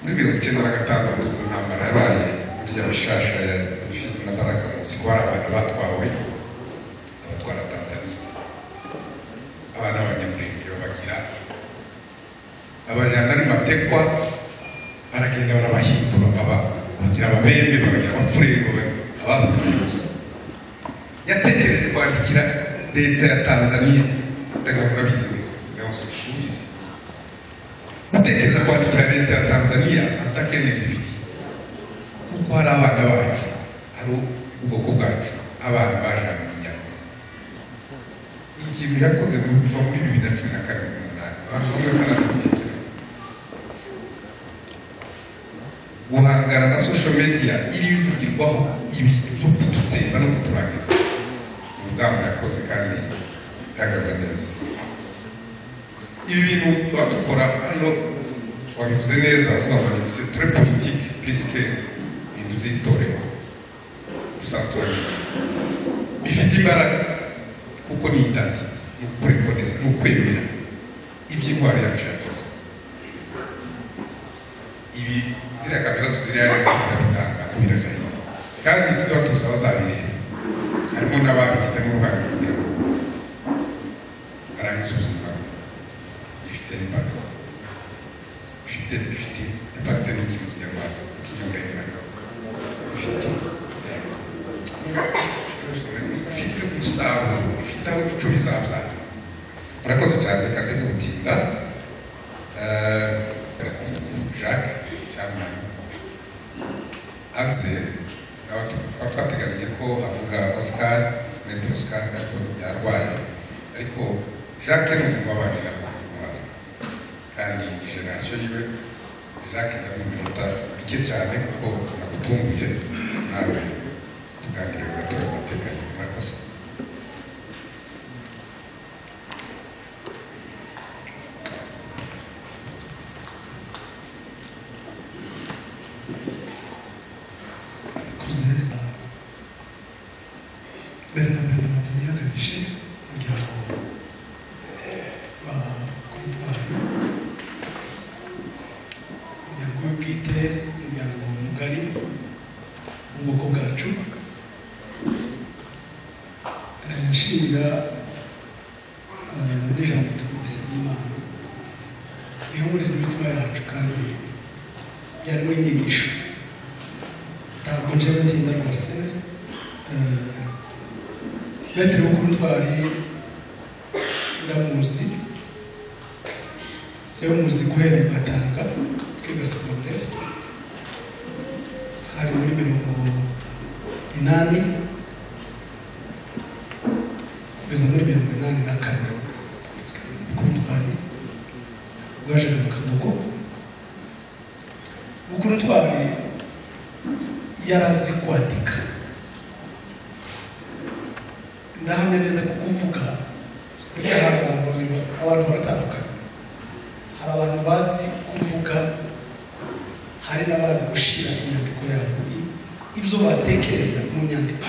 muri mirongo icyenda na gatandatu mu ntambara yabaye muri ya bishasha ya fizi na baraka munsi ko hari abantu batwawe abatwara tanzania abana b'abanyamurenge babagira abajyana ari matekwa baragenda barabahindura baba bagira ababembe bakagira abafurero ababatamayobozi yatekereje kwandikira leta ya tanzania ndagira ngo urabizi wese wese ubizi gutekereza kwandikira leta ya tanzania antakenedividi kuko hari abana bacu hari ubwoko bwacu abana baje hano mu nyama ikintu yakoze mu kuva muri bibiri na cumi na karindwi n'umunani abantu bamwe bataranabitekereza guhangana na social media iri bivugirwaho ibi byo kututsemba no kuturangiza ni urugamba yakoze kandi ihagaze neza ibi bintu tuba dukora hano wabivuze neza avuga ngo ni très politique puisque ibintu by'itorero gusa turabimenya bifite imbaraga kuko ni idatiti ni ukurekoneza ni ukwemera iby'indwara yacu yakoze ibi ziriya kamera zo ziriya rero ziratanga kubirajyayo kandi tuba tuzi aho zabireba harimo n'ababigize n'uruhare mu kugira ngo barangize ubuzima bwe. bifite impact bifite bifite impact ni ikintu kinyarwanda kinyamurenge nabwo bifite ifite umusaruro ifite aho ibicu bizabyara murakoze cyane reka ndi gutinda Eh, jacques cyamani aze nawe tu- twari twateganyije ko avuga oscar mede oscar ariko yarwaye ariko jacques ni umuntu wabangira kumubare kandi generasiyo yiwe jacques ndamuminota bike cyane kuko nagutunguye nawe tuganire gatora amateka yiwe murakoze abikuze mbere na mbere ndabanza nihagarije umuryango wa kontwari umuryango we bwite umuryango mugari w'ubwoko bwacu Eh, nshimira iri jambo twumvise ry'imana rihumuriza imitima yacu kandi ryarimo inyigisho ntabwo nje batinda rwose metero w'ukutwari ndamuzi rero muzi guhera mu gatanga twiga segonderi hari muri mirongo inani kugeza muri mirongo inani na kane ukutwari rwajaga mu kagugu ukutwari yari azi kwandika ndahamya neza ko kuvuga burya hari abantu babiri abantu baratandukanye hari abantu bazi kuvuga hari n'abazi gushyira inyandiko yabo i- ibyo batekereza mu nyandiko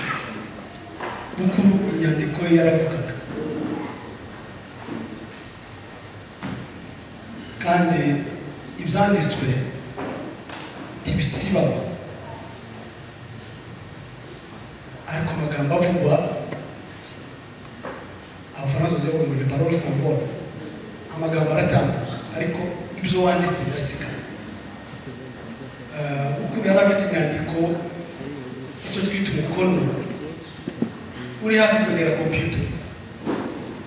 bukuru inyandiko ye yaravugaga kandi ibyanditswe ntibisibamo ariko amagambo avugwa abafaransa bavuga ngo ni parole sans voix amagambo aratambuka ariko ibyo wanditse birasigara Eh, uko yari afite inyandiko icyo twita umukono uri hafi kwegera kompiyuta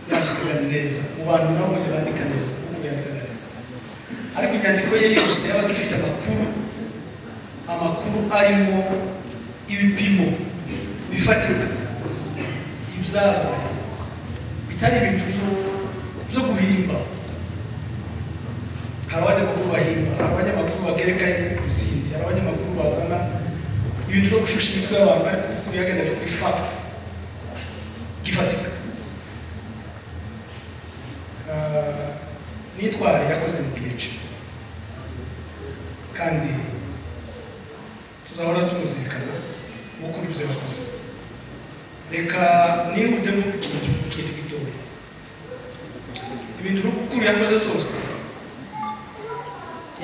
yandikaga neza mu bantu nabonye bandika neza umuntu yandikaga neza ariko inyandiko ye yose yabaga ifite amakuru amakuru arimo ibipimo bifatika ibyabaye bitari ibintu byo- byo guhimba hari abanyamakuru bahimba hari abanyamakuru bagereka inkuru ku zindi hari abanyamakuru bazana ibintu byo gushusha imitwe y'abantu ariko ukuri yagendeye kuri fact gifatika Ah, nitware yakoze mu PhD kandi tuzahora tumuzirikana mukuru ibyo yakoze reka nihute mvuga ikintu ikintu gitoya ibintu ukuru yakoze byose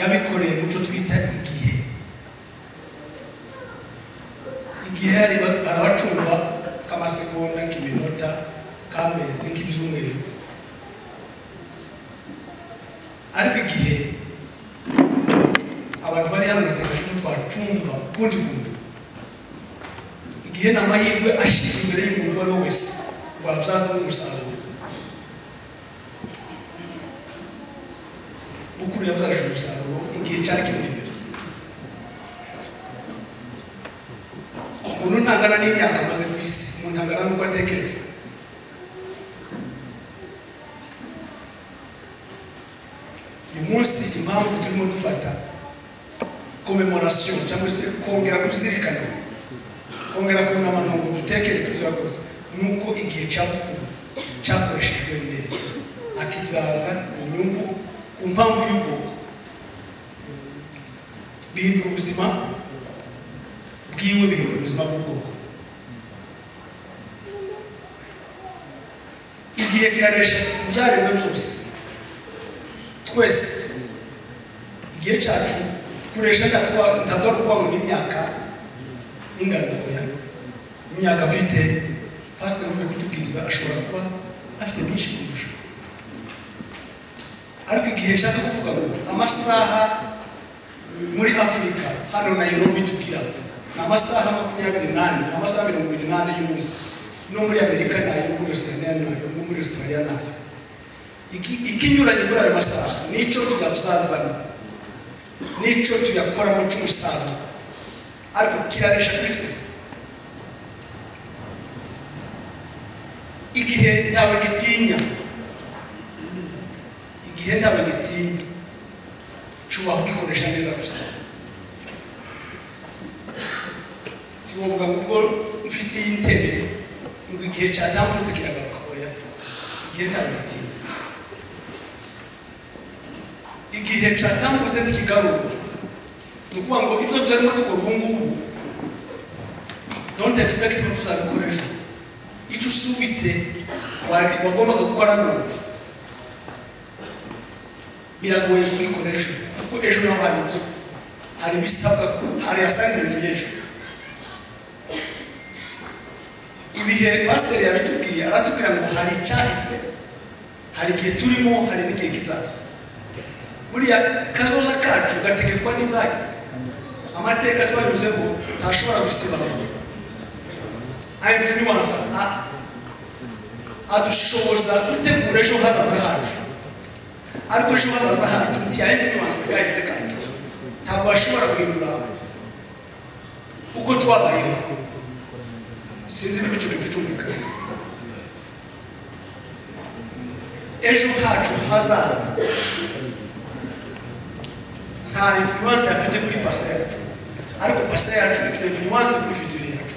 yabikoreye mu cyo twita igihe igihe areba- arabacumba k'amasegonda nk'iminota k'amezi nk'ibyumweru ariko igihe abantu bari hano bategereje ko twacumva ukundi kuntu igihe ni amahirwe ashirwa imbere y'umuntu uwo ari we wese wabyazamo umusaruro bukuru yabyaje umusaruro igihe cyari kimuri imbere umuntu ntangana n'imyaka amaze ku isi umuntu ntangana n'uko atekereza uyu munsi impamvu turimo dufata komemoration cyangwa se kongera kuzirikana kongera kubona abantu ngo dutekereze ibyo yakoze nuko igihe cyabukuru cyakoreshejwe neza akibyaza inyungu ku mpamvu y'ubwoko bihindura ubuzima bwiwe bihindura ubuzima bw'ubwoko igihe kiraresha mu byaremwe byose twese igihe cyacu kuresha ntabwo ari ukuvuga ngo ni imyaka n'ingandukoya imyaka afite pasiteri uvuye kutubwiriza ashobora kuba afite myinshi kundusha ariko igihe nshaka kuvuga ngo amasaha muri afurika hano nayirobi tubwira ni amasaha makumyabiri n'ane ni amasaha mirongo irindwi n'ane y'umunsi no muri amerika nayo no muri osiraniya nayo no muri ositaraliya nayo iki- ikinyuranye kuri ayo masaha nicyo tuyabazazana nicyo tuyakoramo cy'umusaruro ariko kiranesha kuri twese igihe ntawe gitinya igihe ntawe gitinya cubaha ukikoresha neza gusa tuvuga ngo ubwo mfite iyi ntebe ngo igihe cyatambutse kiragaruka oya igihe ntawe gitinya igihe cyatambutse ntikigarura ni ukuvuga ngo ibyo turimo dukora ubu ngubu don't expect ko tuzabikora ejo icyo usubitse wari- wagombaga gukora none biragoye kubikora ejo kuko ejo naho hari ibyo hari ibisabwa hari assignment y'ejo ibihe pasiteri yabitubwiye aratubwira ngo hari icyahise hari igihe turimo hari n'igihe kizaza buriya kazoza kacu gategekwa n'ibyahise amateka twanyuzeho ntashobora gusibama influence a- adushoboza gutegura ejo hazaza hacu ariko ejo hazaza hacu ntiya influence kahise kacu ntabwo bashobora guhindura uko twabayeho sinzi niba icyo kintu cyumvikana ejo hacu hazaza nta influence afite kuri pasta yacu ariko pasta yacu ifite influence kuri fitiri yacu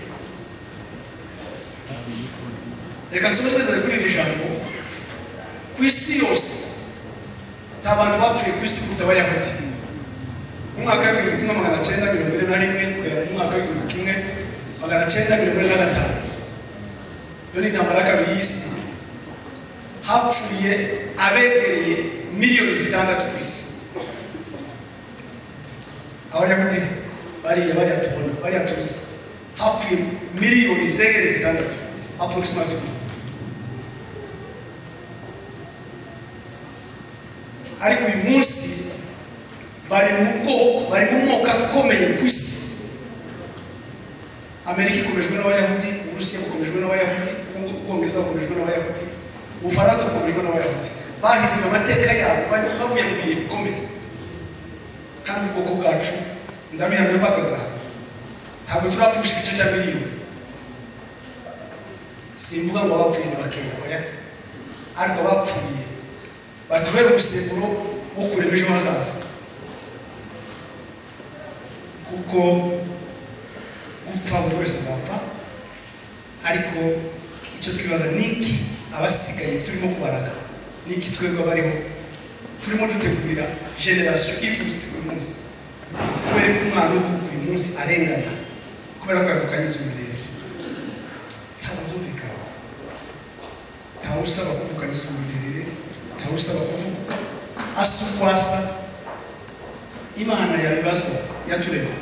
reka nsomereze kuri iri jambo ku isi yose nta bantu bapfuye ku isi kuruta abayahudi mu mwaka w'ibihumbi kimwe magana cyenda mirongo ine na rimwe kugera mu mwaka w'ibihumbi kimwe magana cyenda mirongo ine na gatanu iyo ni intambara ya kabiri y'isi hapfuye abegereye miliyoni zitandatu ku isi abayahudi bariya bariya tubona bariya tuzi hapfuye miliyoni zegereye zitandatu approximately ariko uyu munsi bari mu bwoko bari mu moko akomeye ku isi amerika ikomejwe n'abayahudi uburusiya bukomejwe n'abayahudi Ubungu- ubwongereza bukomejwe n'abayahudi ubufaransa bukomejwe n'abayahudi bahinduye amateka yabo bari- bavuye mu bihe bikomeye kandi ubwoko bwacu ndabihamya mbagaza aha ntabwo turapfusha igice cya miliyoni simvuga ngo abapfuye ni bakeya oya ariko abapfuye batubere umusemburo wo kurema ejo hazaza kuko gupfa buri wese azapfa ariko icyo twibaza ni iki abasigaye turimo kubaraga ni iki twebwe abariho turimo dutegurira generasiyo ivutse uyu munsi kubera ko umwana uvuka uyu munsi arengana kubera ko yavukanyiza umurerere ntabwo uzumvikana ntawe usaba kuvuga n'isuku rirerire ntawe usaba kuvuga asa uko asa imana yabibazwa yaturema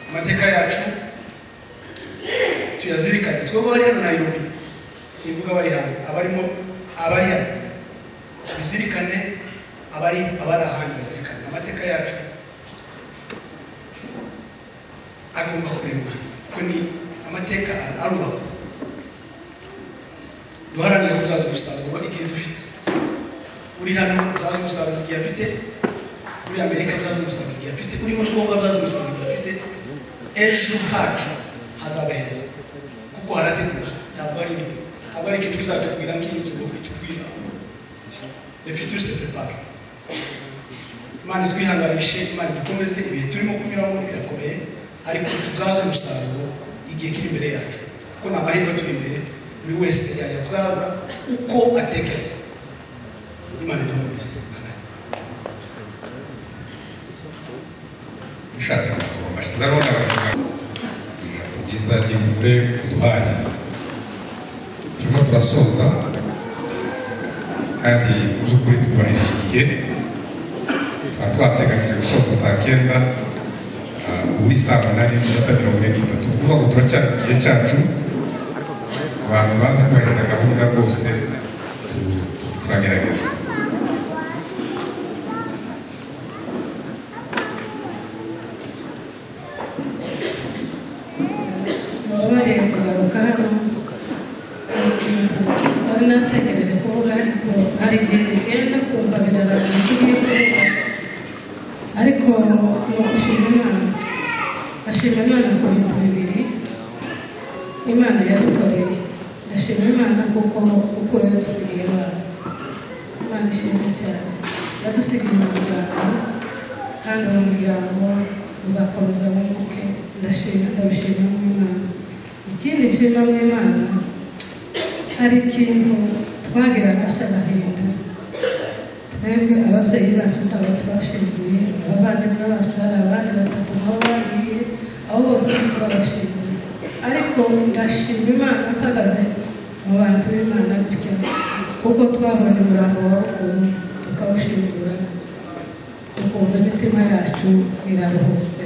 amateka yacu tuyazirikane twebwe abari hano nayirobi simvuga abari hanze abarimo abari hano tubizirikane abari abari ahandi bazirikane amateka yacu agomba kuremwa kuko ni amateka arubakwa duharanire kubyaza umusaruro igihe dufite uri hano abyaza umusaruro igihe afite uri amerika abyaza umusaruro igihe afite uri muri kongo abyaza umusaruro igihe afite ejo hacu hazaba heza kuko harategura ntabwo ari ntabwo ari ikintu kizatubwira nk'inzu ngo bitubwira le futur se prepare imana itwihanganishe imana idukomeze ibihe turimo kunyuramo birakomeye ariko tubyaze umusaruro igihe kiri imbere yacu kuko ni amahirwe turi imbere buri wese yayabyaza uko atekereza imana iduhumurize amen ushatse kugoma ashize arabona baravuga ijambo ryiza ry'umugore uduhaye turimo turasoza kandi mu by'ukuri twubahirije igihe twari twateganyije gusoza saa kenda ah, ubu ni saa munani n'iminota mirongo ine n'itatu kuvuga ngo turacyari mu gihe cyacu abantu bazi kubahiriza gahunda rwose tu- turagerageza baba bareba kugaruka hano hari ikintu nari nategereje kuvuga hari igihe bigenda kumva birarambye neza ariko mu gushima imana ashima imana ku bintu bibiri imana yadukoreye ndashima imana kuko kuko yadusigiye abana imana ishimwe cyane yadusigiye umuryango kandi uwo muryango uzakomeza wunguke ndashima ndabishima mw'imana ikindi nshima mw'imana hari ikintu twagiraga cy'agahinda twebwe ababyeyi bacu ntabwo twashinguye abavandimwe bacu hari abandi batatu nabo bagiye abo bose ntitwabashinguye ariko ndashima imana mpagaze mu bantu b'imana gutya kuko twabonye umurambo wa rukuru tukawushingura tukumva imitima yacu iraruhutse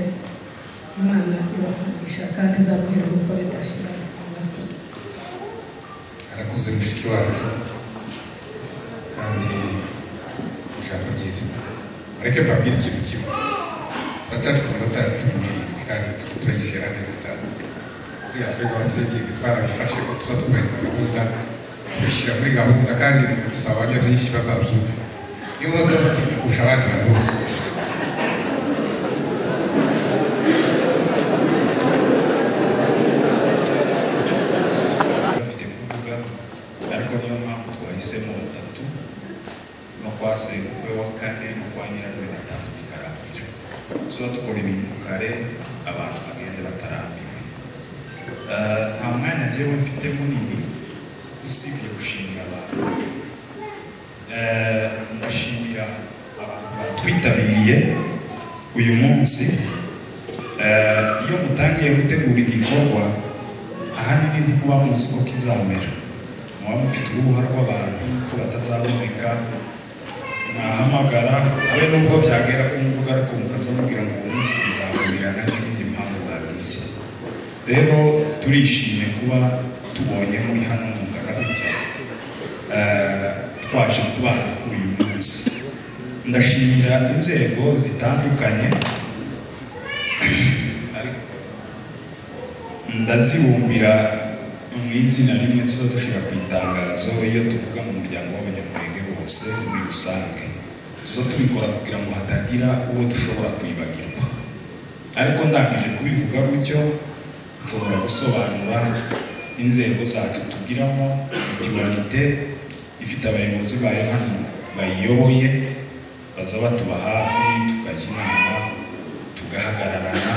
imana ibamugisha kandi izamubwira kuko ridashira murakoze arakuze mushiki wacu kandi ijambo ryiza mureke mbabwire ikintu kimwe turacyafite amanota ya cumi n'irindwi kandi turi turayishyira neza cyane buriya twe rwose ibi twarabifashe ko tuza twubahiriza gahunda tubishyira muri gahunda kandi dusaba abajya byinshi bazabyumva iyo ubaze bati kurusha abandi bantu bose bafite kuvuga ariko niyo mpamvu twahisemo batatu no kwa sekuru we wa kane no kwa nyirarume gatanu bikarambira tuba dukora ibintu kare abantu bagenda batarambiwe Eh, nta mwanya njyewe mfite munini usibye gushimira abantu Eh, ndashimira abantu batwitabiriye uyu munsi Eh, iyo mutangiye gutegura igikorwa ahanini ntikuba muzi ko kizamera muba mufite urubuha rw'abantu ko batazaboneka mwahamagara abe nubwo byagera ku mbuga ariko mukazamubwira ngo uwo munsi kizahurirana n'izindi mpamvu bagize rero turishimye kuba tubonye muri hano mungana gutya eh, twaje kubana kuri uyu munsi ndashimira inzego zitandukanye ariko ndazibumbira mu izina rimwe tuza dushyira ku itangazo iyo tuvuga mu muryango w'abanyamurenge bose muri rusange tuza tubikora kugira ngo hatagira uwo dushobora kwibagirwa ariko ndangije kubivuga gutyo nshobora gusobanura inzego zacu tugiramo mitiwanite ifite abayobozi bayo hano bayiyoboye baza batuba hafi tukajya inama tugahagararana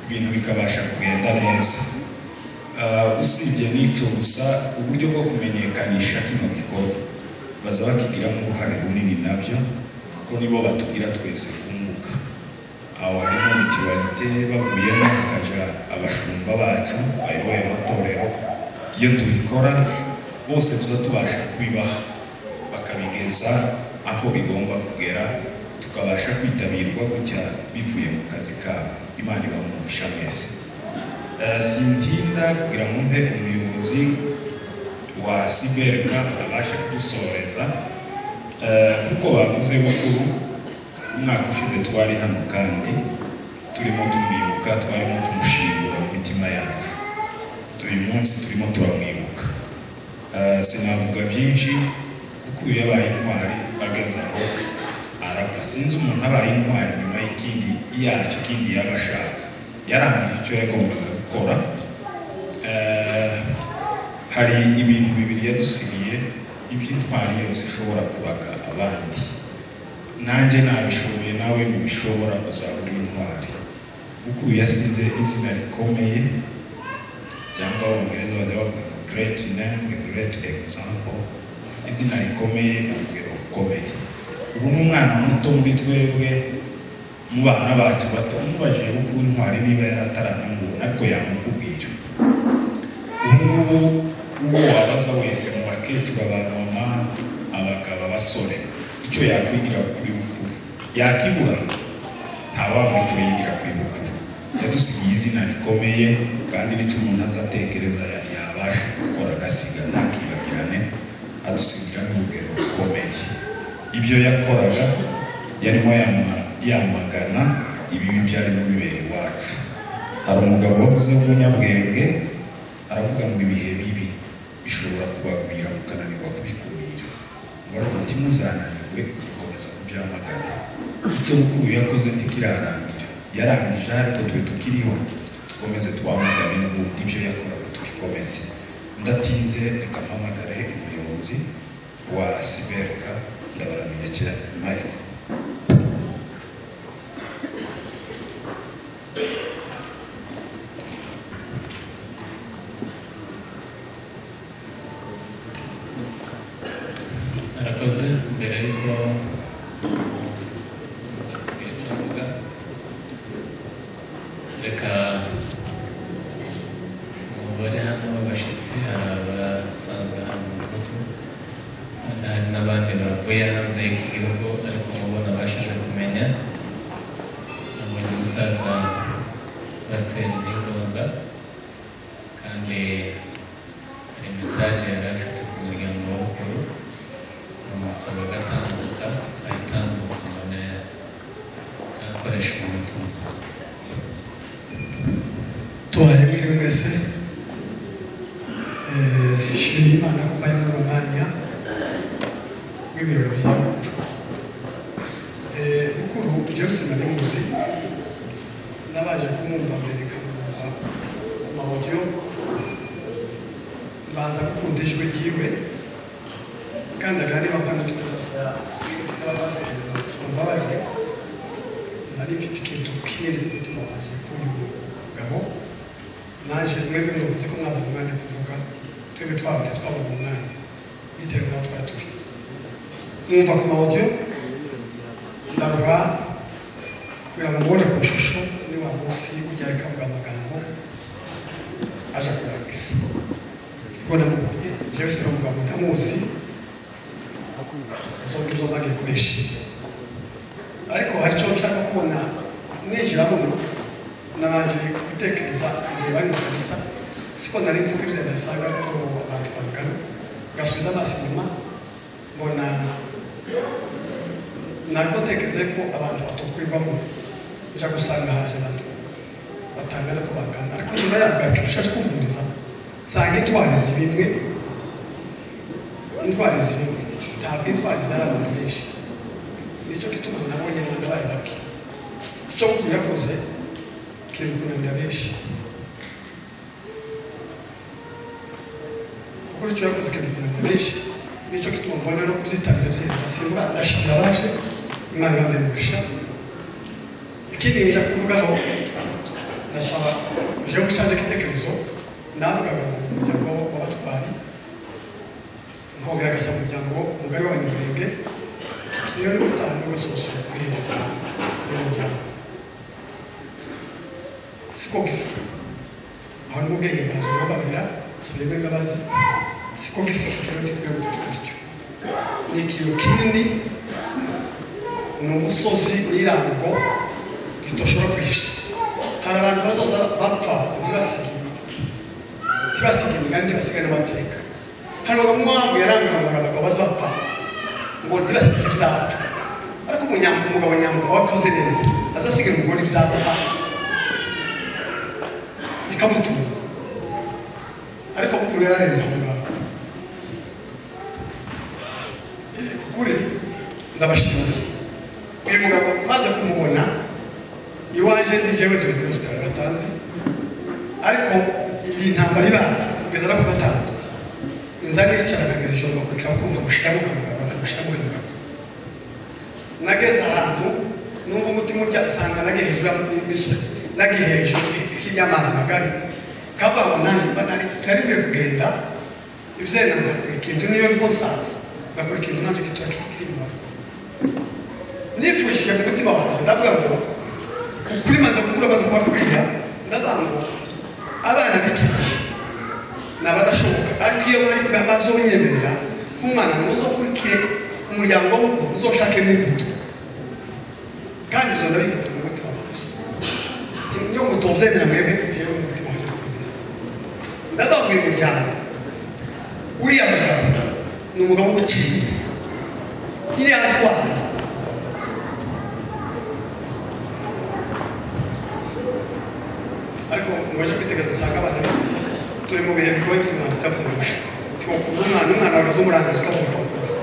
ibintu bikabasha kugenda neza Ah, usibye n'icyo gusa uburyo bwo kumenyekanisha kino gikorwa baza bakigiramo uruhare runini nabyo kuko nibo batubwira twese kunguka aho harimo mitiwalite bavuyemo hakaja abashumba bacu bayoboye amatorero iyo tubikora bose tuza tubasha kubibaha bakabigeza aho bigomba kugera tukabasha kwitabirwa gutya bivuye mu kazi kabo imana ibaha umugisha mwese Eh, sintinda kugira ngo mpe umuyobozi wa sibereka abashe kudusoreza Eh, nk'uko bavuze bukuru umwaka ushize twari hano kandi turimo tumwibuka twarimo tumushingura mu mitima yacu uyu munsi turimo turamwibuka Eh, sinavuga byinshi kuko uyu yabaye intwari ageze aho arapfa sinzi umuntu abaye intwari nyuma y'ikindi yacyo ikindi yaba ashaka yarangije icyo yagombaga gukora Eh, hari ibintu bibiri yadusigiye iby'intwari yose ishobora kuraga abandi nanjye nabishoboye nawe ntibishobora uzaba uri intwari kuko yasize izina rikomeye cyangwa abongereza bajya bavuga ngo great name great example izina rikomeye urugero rukomeye ubu ni umwana muto muri twebwe mu bana bacu bato mubajije kuko intwari niba yaratarananguwe ariko yamukubwira ubu ngubu uwo wabaza wese mu bakecuru abamama abagabo abasore icyo yakwigira kuri bukuru yakibura ntawabura icyo yigira kuri bukuru yadusigiye izina rikomeye kandi n'icyo umuntu azatekereza ya- yabasha gukora agasiga ntakibagirane adusigira n'urugero rukomeye ibyo yakoraga yarimo yama- yamagana ibibi byarimo bibera iwacu hari umugabo wavuze w'umunyabwenge aravuga ngo ibihe bibi bishobora kubagwira mukananirwa kubikumira ingaruka umutima uzarangiwe ukomeza kubyamagana icyo mukuru yakoze ntikirarangira yarangije ariko twe tukiriho dukomeze twamagane n'ubundi ibyo yakoraga tubikomeze ndatinze reka mpamagare umuyobozi wa asibereka ndabaramiye cyane mayiko arakoze mbere y'uko nza kubwira icyo mvuga reka mu bari hano b'abashyitsi hari abasanzwe hano mu gihugu kandi hari n'abandi bavuye hanze y'iki gihugu ariko mubona abashije kumenya nabonye umusaza basendigonza kandi hari mesaje yari afite ku muryango w'ukuru umusaba agatambuka ayitambutse mbona arakoresha umutungo tuhaye mwiriwe mwese Eh, nshimiye imana ko mbaye muri uno mwanya w'ibirori by'abakuru Eh, mukuru jackson naramuzi nabanje kumwumva mbere nkamwumva ku mahodiyo mbanza gukunda ijwi ryiwe kandi aganira kandi tukaza inshuti n'abapasiteri bambabarire nari mfite ikintu kinini ku mutima wanjye kuri uyu mugabo naje mwebwe mwavuze ko mwabonye umwanya kuvuga twebwe twabuze twabonye umwanya bitewe n'aho twari turi mwumva ku mawodiyo ndarura kugira ngo mubone ku ishusho ni wa munsi ujya kavuga amagambo aje kurangiza niko namubonye jewe sinumva ngo ntamuzi izo ngizo mbage kubesha ariko hari icyo nshaka kubona ninjira muno nabanje gutekereza igihe bari mu kanisa siko nari nzi ko ibyo nabisanga ko abantu bangana ngasubiza amaso inyuma mbona nariko tekereza ko abantu batukwirwamo nja gusanga haje abantu batangana ko bangana ariko nyuma yabwo ariko bishaje kumpuriza nsanga intwari zibimwe intwari zimwe ntabwo intwari zari abantu benshi nicyo gituma nabonye rwanda baye bake icyo mukuru yakoze kiri kunanira benshi gukora icyo yakoze kiri kunanira benshi nicyo gituma mbona no kubyitabira byenda simbura ndashimira abaje imana ibambaye umugisha ikindi nja kuvugaho ndasaba je mu canje k'igitekerezo navugaga mu muryango w'abatwari nkongera gasaba umuryango umugari w'abanyamurenge iyo ni gutanga basohoza ubwiza y'umuryango siko gisa aho ni ubwenge bwanjye bubabarira usabye mwe imbabazi siko gisa kikaba gikwiye gufatwa gutyo ni ikiyo kinini ni umusozi n'irango ritoshobora kwihisha hari abantu bazoza bapfa ntibasige ntibasige imigani ntibasige n'amateka hari abagabo mpamvu yarangurura hari abagabo baza bapfa ngo ntibasige ibyapfa ariko umunyambo umugabo nyamugabo wakoze neza azasiga umugore ibyapfa ikamutunga ariko mukuru yararenze aho ngaho Eh, kukuri ndabashimiye uyu mugabo maze kumubona iwaje ni jewe turi muri Australia batazi ariko iyi ntambara ibaye kugeza no kubatambutse inza nicara kageza ijoro bakurikira bakumva mushiramo kamugarura kamushiramo kamugarura nageze ahantu numva umutima urya asanga nagiye hejuru y'imisozi nagiye hejuru y'amazi magari kavuga ngo nanjye mba nari nari nkwiye kugenda ibyenda ngakora ikintu niyo ndiko nsaza ngakora ikintu nanjye gitoya kiri inyuma rugo nifujije mu mutima wanjye ndavuga ngo kuri maze gukura maze kubakubwira ndavuga ngo abana b'iki gihe ni abadashoboka ariko iyo bari bazonyemerera nk'umwana muzokurikire umuryango w'uko uzoshakemo imbuto kandi ibyo ndabivuze mu mutima wanjye niyo mutobyemera mwebwe jewe mu mutima wanjye kubimeza ndavuga uyu muryango uriya mugabo ni umugabo w'uguciye iriya ntwari ariko mwaje kwitegereza usanga abana b'igihe turi mu bihe bigoye by'umwanditsi yavuze ngo two kuba umwana umwana wagaze umurangiza ukavuga ukamukubaza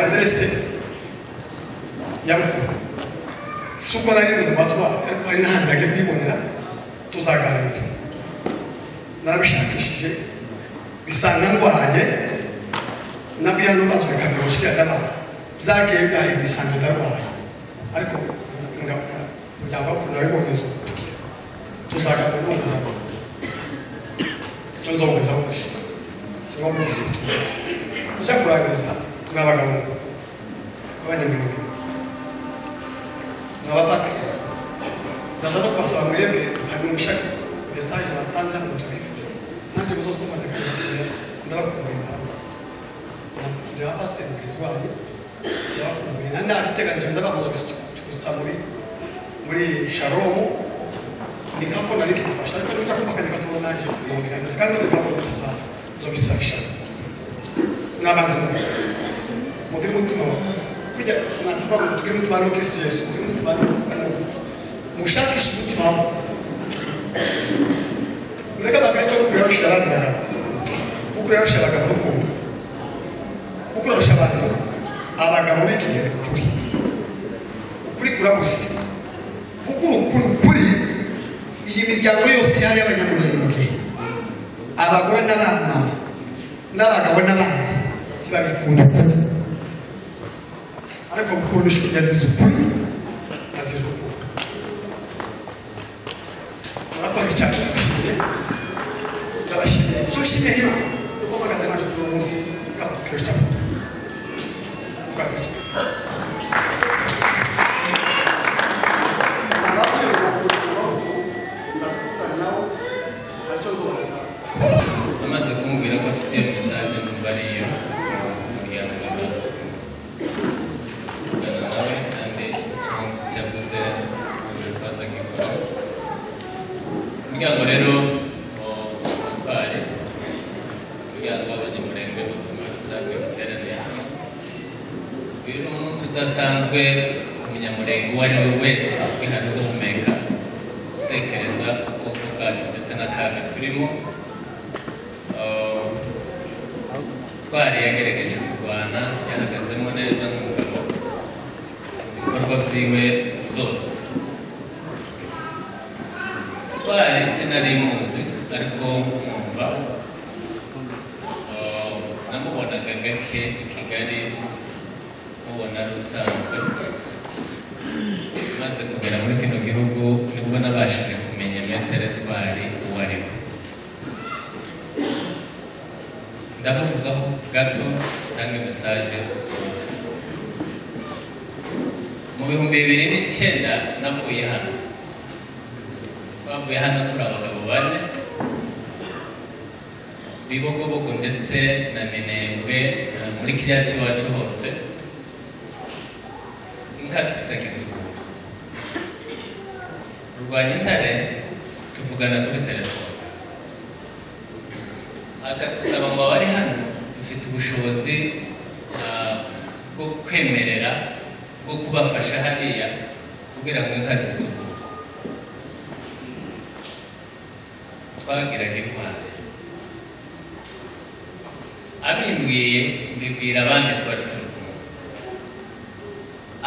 aderese ya bukuru si ubwo nari ubuzima twari ariko hari n'ahantu hagiye kuyibonera tuzaganira narabishakishije bisanga ndwaye navuye hano bazwe kamera ushikira ndanaho byagiye bihaye bisanga ndarwaye ariko umuryango wacu narabiboneza tuzaganira n'umuryango icyo nzongezaho gushira si ngombwa ko tuzi ujya kurangiza mwabagabo b'abanyamwuga mwabapasiteri ndaza no kubasaba mwebwe hanyumisha mesaje batanze hano tubifuje nanjye muzoze kumvatikanya batubwira ndabakumbuye mbarabutse ndi wa pasiteri mugenzi wanyu ndabakumbuye na nabiteganije ndabakoze gusa muri muri sharomu ni nkapo nari kugufasha ariko nujya kumva akanya gatoya nanjye mwumvira ndetse kandi n'udukabo dutandatu uzobisabisha n'abantu mugire umutima kurya mwatuba ngo tugire umutima wa Kristo Yesu mugire umutima wa mushakishe umutima wako mureka bagire cyo kurarusha abandi bagabo ukurarusha abagabo rukumva ukurarusha abantu abagabo b'ikinyere kuri ukuri kurabusa ukuri ukuri ukuri iyi miryango yose yari y'abanyamurenge abagore n'abana n'abagabo n'abana ntibabikunda ukuri ariko gukundisha yazize ukuri azize ukuri murakoze cyane ndabashimiye icyo nshimiye hino kuko mpagaze naje kuri uwo munsi ngakubwira cyane twakurikira amaze kumbwira ko afite iyo mesaje numva ari iyo umuryango umaze kuvugana nawe kandi icyonzi cyavuze buri kwazo agikora umuryango rero wa mutwari umuryango w'abanyamurenge bose muri rusange bateraniye hano uyu ni umunsi udasanzwe ku munyamurenge uwo ari we wese wihariwe uhumeka gutekereza ubwoko bwacu ndetse n'akaga turimo twari yagerageje kurwana yahagazemo neza nk'umugabo mu bikorwa byiwe zose twari sinari muzi ariko mwumva eh, namubonaga gake i kigali mubona ari usanzwe maze kugera muri kino gihugu nibwo nabashije kumenya metero twari uwo ari we ndamuvugaho gato tanga mesaje soza mu bihumbi bibiri n'icyenda navuye hano twavuye hano turi abagabo bane bibogobogo ndetse na minembwe eh, muri kiriya cy'iwacu hose inka zitagisukura rwanya intare tuvugana kuri telefone akadusaba ngo abari hano dufite ubushobozi ah, bwo kwemerera bwo kubafasha hariya kugira ngo inka zisubure twagiraga intwari abimbwiye mbibwira abandi twari turi kumwe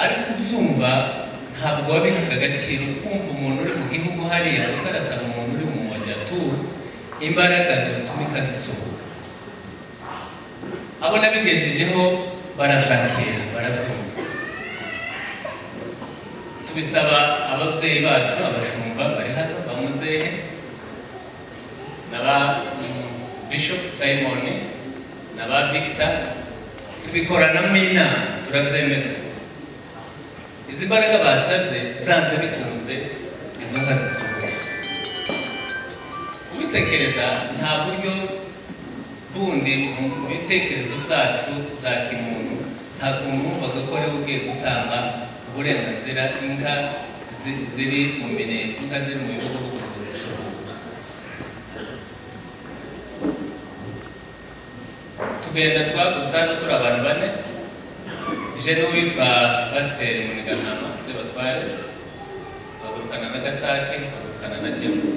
ariko ubyumva ntabwo wabihaga agaciro kumva umuntu uri mu gihugu hariya kuko arasaba umuntu uri mu mujyaturu imbaraga zitumika zisohoka abo nabigejejeho barabyakira barabyumva tubisaba ababyeyi bacu abashumba bari hano ba muzehe na ba mm, bishop simon na ba victor tubikorana inama turabyemeza izi mbaraga basabye byanze bikunze izo nka zisohoka kubitekereza nta buryo bundi mu bitekerezo byacu bya kimuntu nta kuntu wumvaga ko wari ugiye gutanga uburenganzira inka zi- ziri mu minembwe inka ziri mu bihugu bwo kuzisura tugenda twagutse hano turi abantu bane je n'uwitwa pasiteri munigankama sebatware bagurukana na gasake bagurukana na james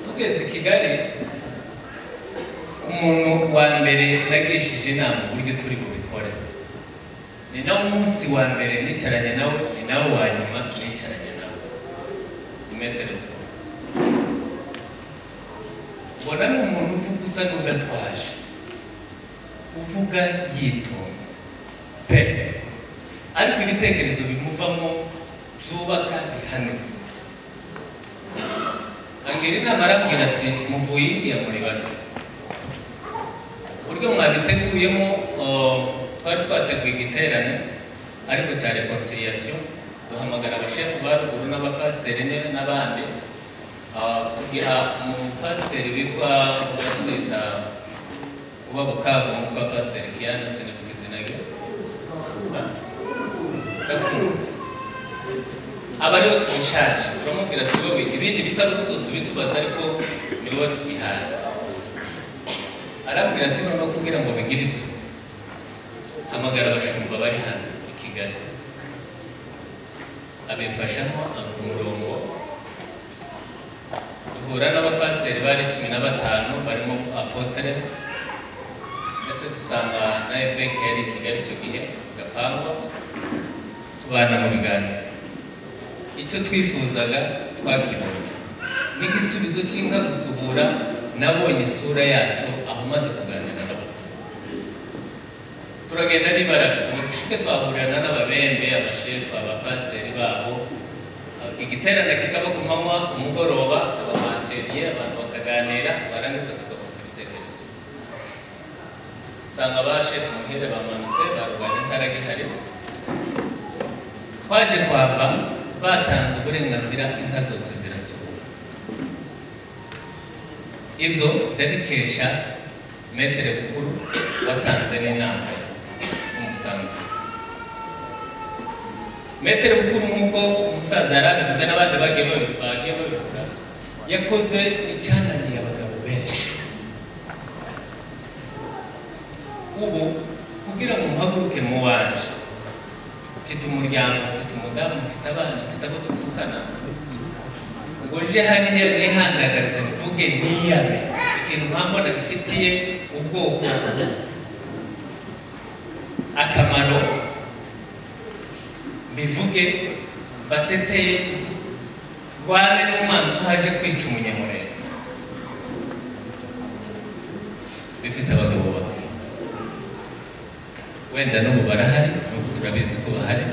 tugeze i kigali umuntu wa mbere nagishije inama uburyo turi bubikore ni nawe umunsi wa mbere nicaranye nawe ni nawe wa nyuma nicaranye nawe ni metero kure ubona ni umuntu uvuga usa n'udatwaje uvuga yitonze pe ariko ibitekerezo bimuvamo byubaka bihanitse angira inama arabwira ati muvuye iriya muri bake uburyo mwabiteguyemo uh, twari twateguye igiterane ariko cya reconciliation duhamagara abashefu ba ruguru n'abapasiteri ne- n'abandi uh, tugiha umupasiteri witwa ugasita uba bukavu nk'uko pasiteri kiyana sinibukizi nayo ndakunze aba ariwe tubishaje turamubwira ati wowe ibindi bisabwa byose ubitubaza ariko ni wowe tubihaye arabwira ati noneho kugira ngo bigire isuku hamagara abashumba bari hano i kigali abimfashamo ampa umurongo duhura n'abapasiteri bari cumi na batanu barimo apotere ndetse dusanga na eveke yari i kigali icyo gihe gapangwa tubana mu biganiro icyo twifuzaga twakibonye n'igisubizo cy'inka gusuhura nabonye isura yacu aho maze kuganira nabo turagenda n'ibaraka ngo dushike twahurana n'ababembe abashefu abapasiteri babo igiterane kikaba ku manywa umugoroba akaba bateriye abantu bakaganira twarangiza tugahuza ibitekerezo usanga ba shefu muhere bamanutse barwanya itara gihari twaje kwava batanze uburenganzira inka zose zirasohoka ibyo ndabikesha metere bukuru watanze n'inama ye, umusanzu metere bukuru nk'uko umusaza yari abivuze n'abandi bagiye babi- bagiye babivuga yakoze icyananiye abagabo benshi ubu kugira ngo mpaguruke mu wanje mfite umuryango mfite umudamu mfite abana mfite abo tuvukana ngo nje hariya nihandagaze mvuge niyame ikintu mpambona gifitiye ubwoko akamaro mbivuge mbateteye rwane n'umwanzi uhaje kwica umunyamurenge bifite abagabo bake wenda n'ubu barahari n'ubu turabizi ko bahari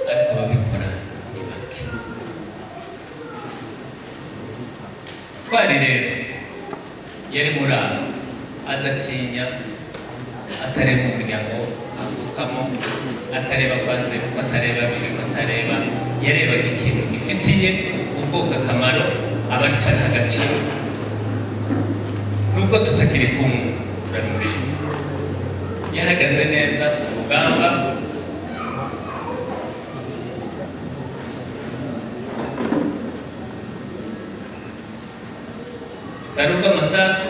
ariko ababikora ni bake twari rero yari muri aho adatinya atareba umuryango avukamo atareba kwa sebuko atareba abishwe atareba yarebaga ikintu gifitiye ubwoko akamaro abacyaha agaciro nubwo tutakiri kumwe turabimushima yahagaze neza ku rugamba rutari urw'amasasu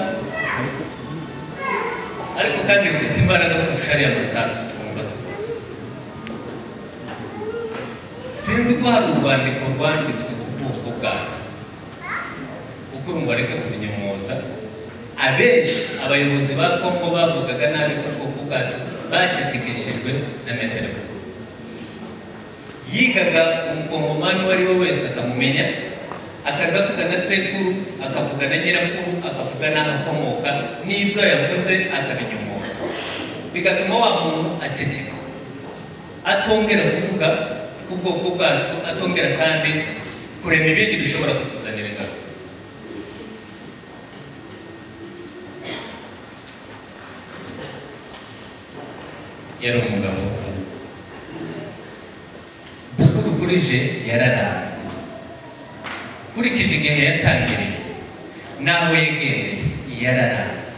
ariko kandi rufite imbaraga kurusha ariya masasu twumva tubona sinzi ko hari urwandiko rwanditswe ku bwoko bwacu ukurumba reka kurinyomoza abenshi abayobozi ba kongo bavugaga nabi ko ubwoko bwacu bacecekeshejwe na metero bukuru yigaga umukongomani uwo ari we wese akamumenya akaza avuga na sekuru akavuga na nyirakuru akavuga n'aho akomoka n'ibyo yavuze akabinyumoza bigatuma wa muntu aceceka atongera kuvuga ku bwoko bwacu atongera kandi kurema ibindi bishobora kutuzanira ingaruka yari umugabo bukuru kuri je yararambye kurikije igihe yatangiriye naho yegereye yararambye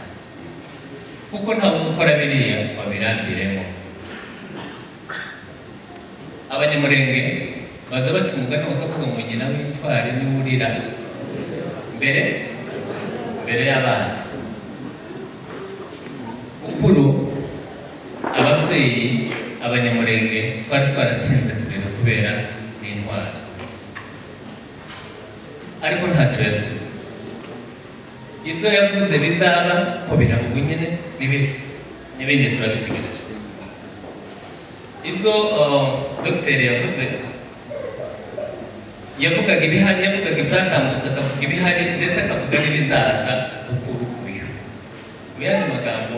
kuko ntawe uzi ukora biriya ngo abirambiremo abanyamurenge baza baca umugani bakavuga ngo nyina w'intwari niwe urira mbere mbere y'abandi bukuru ababyeyi abanyamurenge twari twaratinze kurera kubera n'intwari ariko ntacyo yasize ibyo yavuze bizaba ko biraba nyine n'ibindi n'ibindi turabitegereje ibyo uh, dogiteri yavuze yavugaga ibihari yavugaga ibyatambutse akavuga ibihari ndetse akavuga n'ibizaza dukuru uyu mu yandi magambo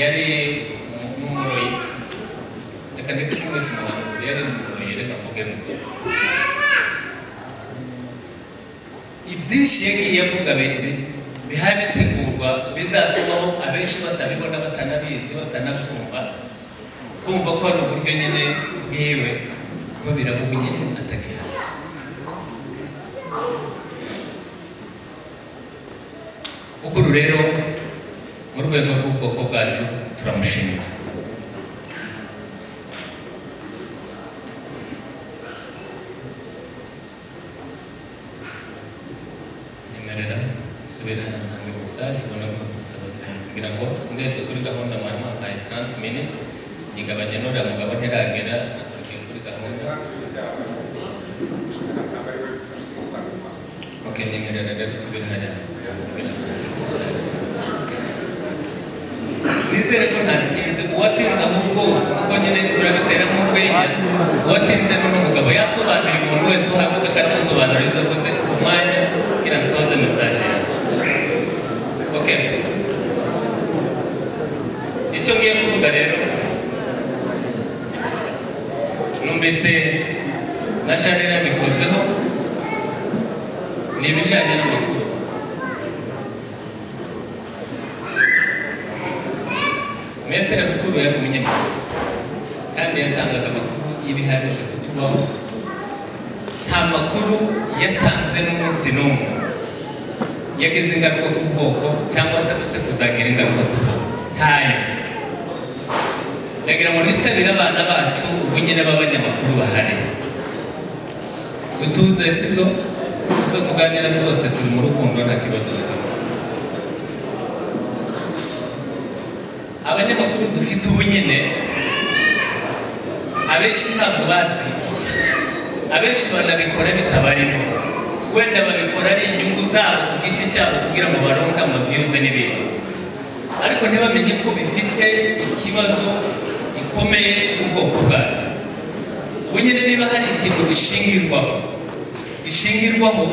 yari umu- n'umuroyi reka ndeke kumwita umuhanuzi yari umuroyi reka mvuge gutyo ibyinshi yagiye avuga bi- bi- bihari bitegurwa bizatumaho abenshi batabibona batanabizi batanabyumva bumva ko ari uburyo nyine bwiwe ko birabugu nyine atagihari ukuru rero mu rwego rw'ubwoko bwacu turamushimira nyemerera subira ntange mesaje ubona guhagurutsa abasenga kugira ngo ndebye kuri gahunda mama mpaye 30 minutes igabanya n'uriya mugabo ntiragera nakurikiye kuri gahunda ok nyemerera rero subira hariya nizere ko ntabitinze uwatinze ahubwo kuko nyine turabiteramo urwenya uwatinze ni umugabo yasobanuriye umuntu wese uhavuga ko aramusobanurira ibyo avuze ku mwanya kugira ngo nsoze mesaje yanjye ok icyo ngiye kuvuga rero numvise na shanel yabikozeho ni ibijyanye n'amakuru metero mukuru yari umunyamakuru kandi yatangaga amakuru y'ibihamije kutubaho nta makuru yatanze n'umunsi n'umwe yagize ingaruka ku bwoko cyangwa se afite kuzagira ingaruka ku bwoko ntayo ndagira ngo nisabire abana bacu ubu nyine b'abanyamakuru bahari dutuze si byo ibyo tuganira byose turi mu rukundo nta kibazo bikaba abanyamakuru dufite ubu nyine abenshi ntabwo bazigiye abenshi banabikora bitabarimo wenda babikora ari inyungu zabo ku giti cyabo kugira ngo baronke amaviyuze n'ibintu ariko ntibamenye ko bifite ikibazo gikomeye n'ubwoko bwacu ubu nyine niba hari ikintu gishingirwaho gishingirwaho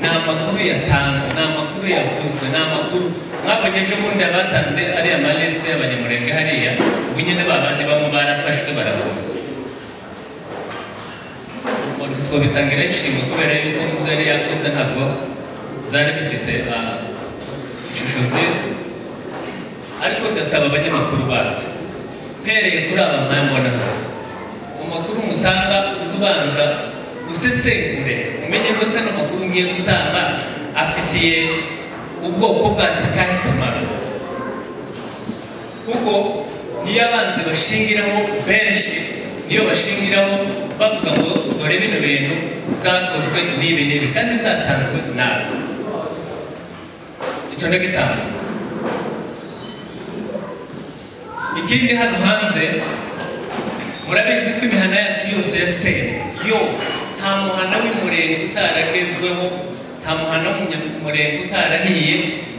ni amakuru yatanzwe ni amakuru yavuzwe ni amakuru mwabonyeje ubundi abatanze ariya malisite y'abanyamurenge hariya ubu nyine ba bandi bamwe barafashwe barafunzwe umuntu twabitangira ishimwe kubera yuko mu byo yari yakoze ntabwo byari bifite ah, ishusho nziza ariko ndasaba abanyamakuru bacu mpereye kuri aba mpamvu hano amakuru mutanga uze ubanza usesengure umenye ko se amakuru ngiye gutanga afitiye ubwoko bwacyo akahe kamaro kuko niyo abanzi bashingiraho benshi niyo bashingiraho bavuga ngo dore bino bintu byakozwe n'ibi n'ibi kandi byatanzwe nabi icyo ndagitambutse ikindi hano hanze murabizi ko imihana yacu yose ya sene yose nta muhana w'umurenge utaragezweho nta muhana w'umunyamurenge utarahiye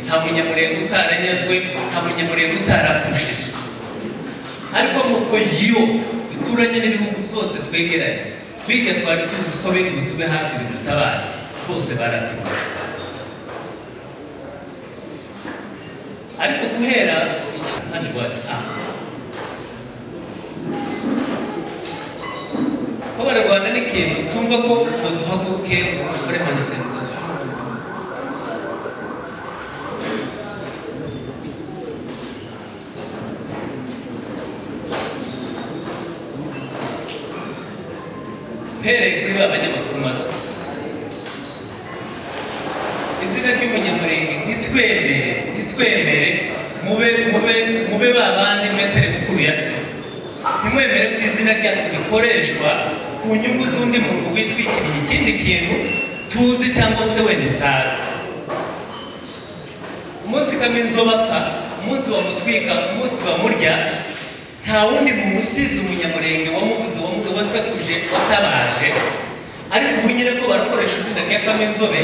nta munyamurenge utaranyazwe nta munyamurenge utarapfushije ariko nk'uko yose duturanye n'ibihugu byose twegeranye biga twari tuzi ko biri butube hafi bidutabara bose baratuje ariko guhera iki hano iwacu aha ko bararwana n'ikintu cyumva ko ngo duhaguke ngo dukore manifestation mpereye kuri ba banyamakuru maze kuvuga izina ry'umunyamurenge ntitwemere ntitwemere mube mube mube ba bandi metero mukuru yasize ntimwemere ko izina ryacu rikoreshwa ku nyungu z'undi muntu witwikiriye ikindi kintu tuzi cyangwa se wenda utazi umunsi kaminuza bapfa umunsi bamutwika umunsi bamurya nta wundi muntu usize umunyamurenge wamuvuze wamuvuze wasekuje watabaje ariko ubu nyine ko barakoresha izina rya kaminzobe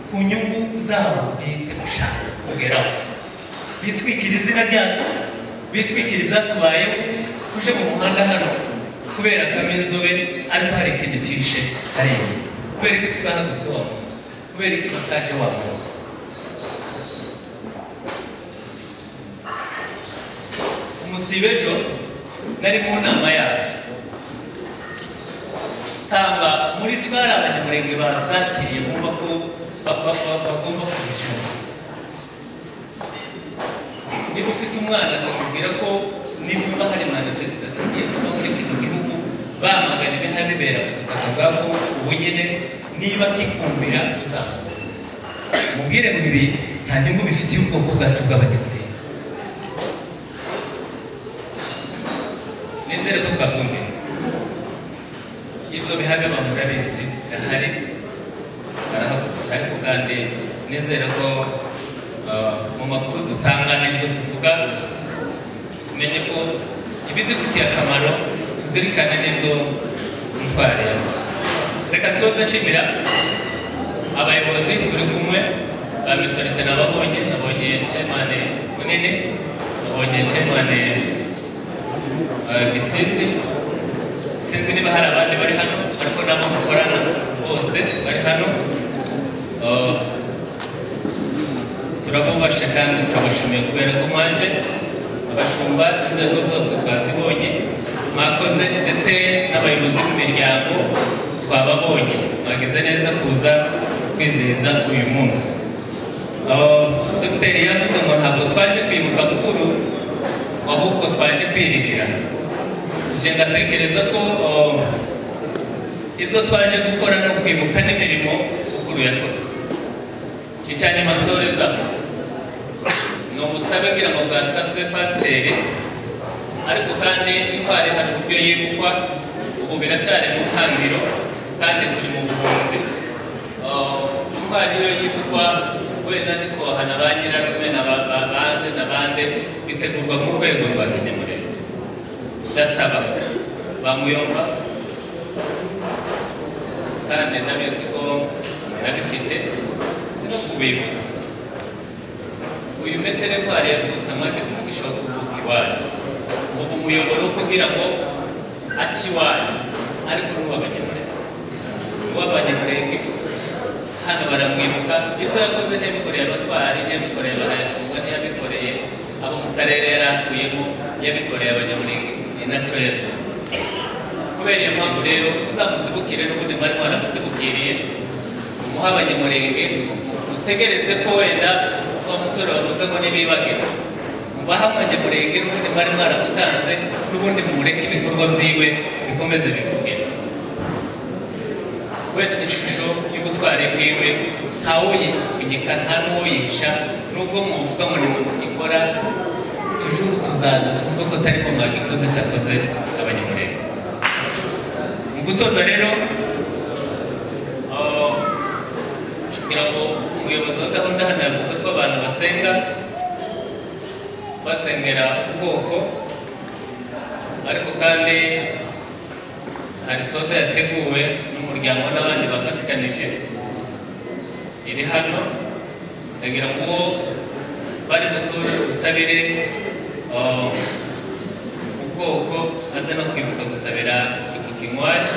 ku nyungu zabo bwite bashaka kugeraho bitwikira izina ryacu bitwikira ibyatubayeho tuje mu muhanda hano kubera akame inzobe ariko hari ikindi kishe hari ibi kubera iki tutahaguse wamuzi kubera iki bataje wamuzi umusibe ejo nari mu nama yacu nsanga muri twe hari abanyamurenge babyakiriye bumva ko ba- ba- ba- bagomba kubijana niba ufite umwana akakubwira ko nimba hari manifesitasiyo igiye kuba muri kino gihugu bamagana ibihabibera ku butaka bwa kongo ubu nyine niba akikumvira uzamubuze mubwire ngo ibi nta nyungu bifitiye ubwoko bwacu bw'abanyamurenge nizere ko twabyumvise ibyo bihamya bamurabizi birahari barahagurutse ariko kandi nizere ko ah, mu makuru dutanga n'ibyo tuvuga tumenye ko ibidufitiye akamaro tuzirikane n'ibyo mutware yavuze reka nsoze nshimira abayobozi turi kumwe ba mitorite nababonye nabonye chairman munini nabonye chairman ah, gisisi sinzi niba hari abandi bari hano ariko nabo mukorana bose bari hano Uh, turabubasha kandi turabashimiye kubera ko mwaje abashumba inzego zose twazibonye mwakoze ndetse n'abayobozi b'imiryango twababonye mwagize neza kuza kwizihiza uyu munsi Uh, dogiteri yavuze ngo ntabwo twaje kwibuka mukuru ahubwo twaje kwiririra nje ngatekereza ko uh, ibyo twaje gukora ni ukwibuka n'imirimo mukuru yakoze icya nyuma nsoreza ni ubusabe ngira ngo bwasabye pasiteri ariko kandi intwari hari uburyo yibukwa ubu biracyari mu ntangiro kandi turi mu buhunzi Uh, intwari iyo yibukwa wenda ntitwohana ba nyirarume na ba- ba- bande na bande bitegurwa mu rwego rwa kinyamurenge ndasaba bamuyomba kandi nabizi ko nabifite sino kubibutsa uyu metero ntwari yavutse amwageze mu gishoro kuvuka iwanyu ubu umuyoboro wo kugira ngo aca iwanyu ariko ni uw'abanyamurenge uw'abanyamurenge hano baramwibuka ibyo yakoze ntiyabikoreye abatwari ntiyabikoreye abahashumba ntiyabikoreye abo mu karere yari atuyemo yabikoreye abanyamurenge ni nacyo yazize kubera iyo mpamvu rero uzamuzibukire n'ubundi mwari mwaramuzibukiriye umuhe abanyamurenge utegereze ko wenda wa musore wavuze ngo ntibibagire mubahe abanyamurenge n'ubundi mwari mwaramutanze n'ubundi mumureke ibikorwa byiwe bikomeze bivuge wenda ishusho y'ubutwari bwiwe ntawuyipfunyika nta n'uwuyisha nubwo muvuga ngo nimugikora tujuru tuzaza twumve ko atari ko mwagikoze cyakoze abanyamurenge mu gusoza rero ah, kugira ngo umuyobozi wa gahunda hano yavuze ko abantu basenga basengera ubwoko ariko kandi hari soda yateguwe n'umuryango n'abandi bafatikanije iri hano ndagira ngo uwo bari buture usabire uh, ubwoko aze no kwibuka gusabira iki kinywaje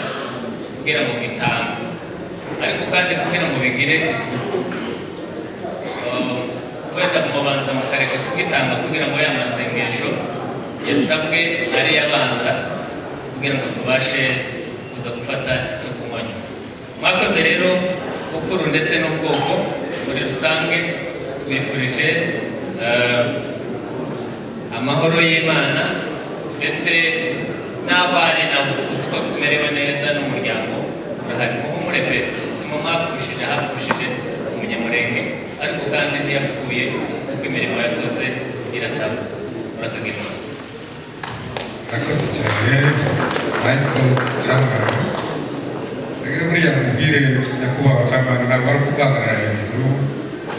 kugira ngo gitange ariko kandi kugira ngo bigire isuku Uh, wenda mubanza mukareka kugitanga kugira ngo ya masengesho yasabwe ari yabanza kugira ngo tubashe kuza gufata icyo kunywa nyuma mwakoze rero bukuru ndetse n'ubwoko muri rusange twifurije eh, amahoro y'imana ndetse n'aho ari nabo tuzi ko tumerewe neza n'umuryango turahari muhumure pe simo mwapfushije ahapfushije umunyamurenge ariko kandi ntiyapfuye kuko imirimo yakoze iracyavuga murakagira imana murakoze cyane ariko cyangwa rero buriya mubwire nyakubahwa cyangwa ntabwo ari ukubahagarara hejuru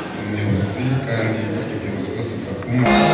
ni umuyobozi kandi burya ubuyobozi bwose buba kumwe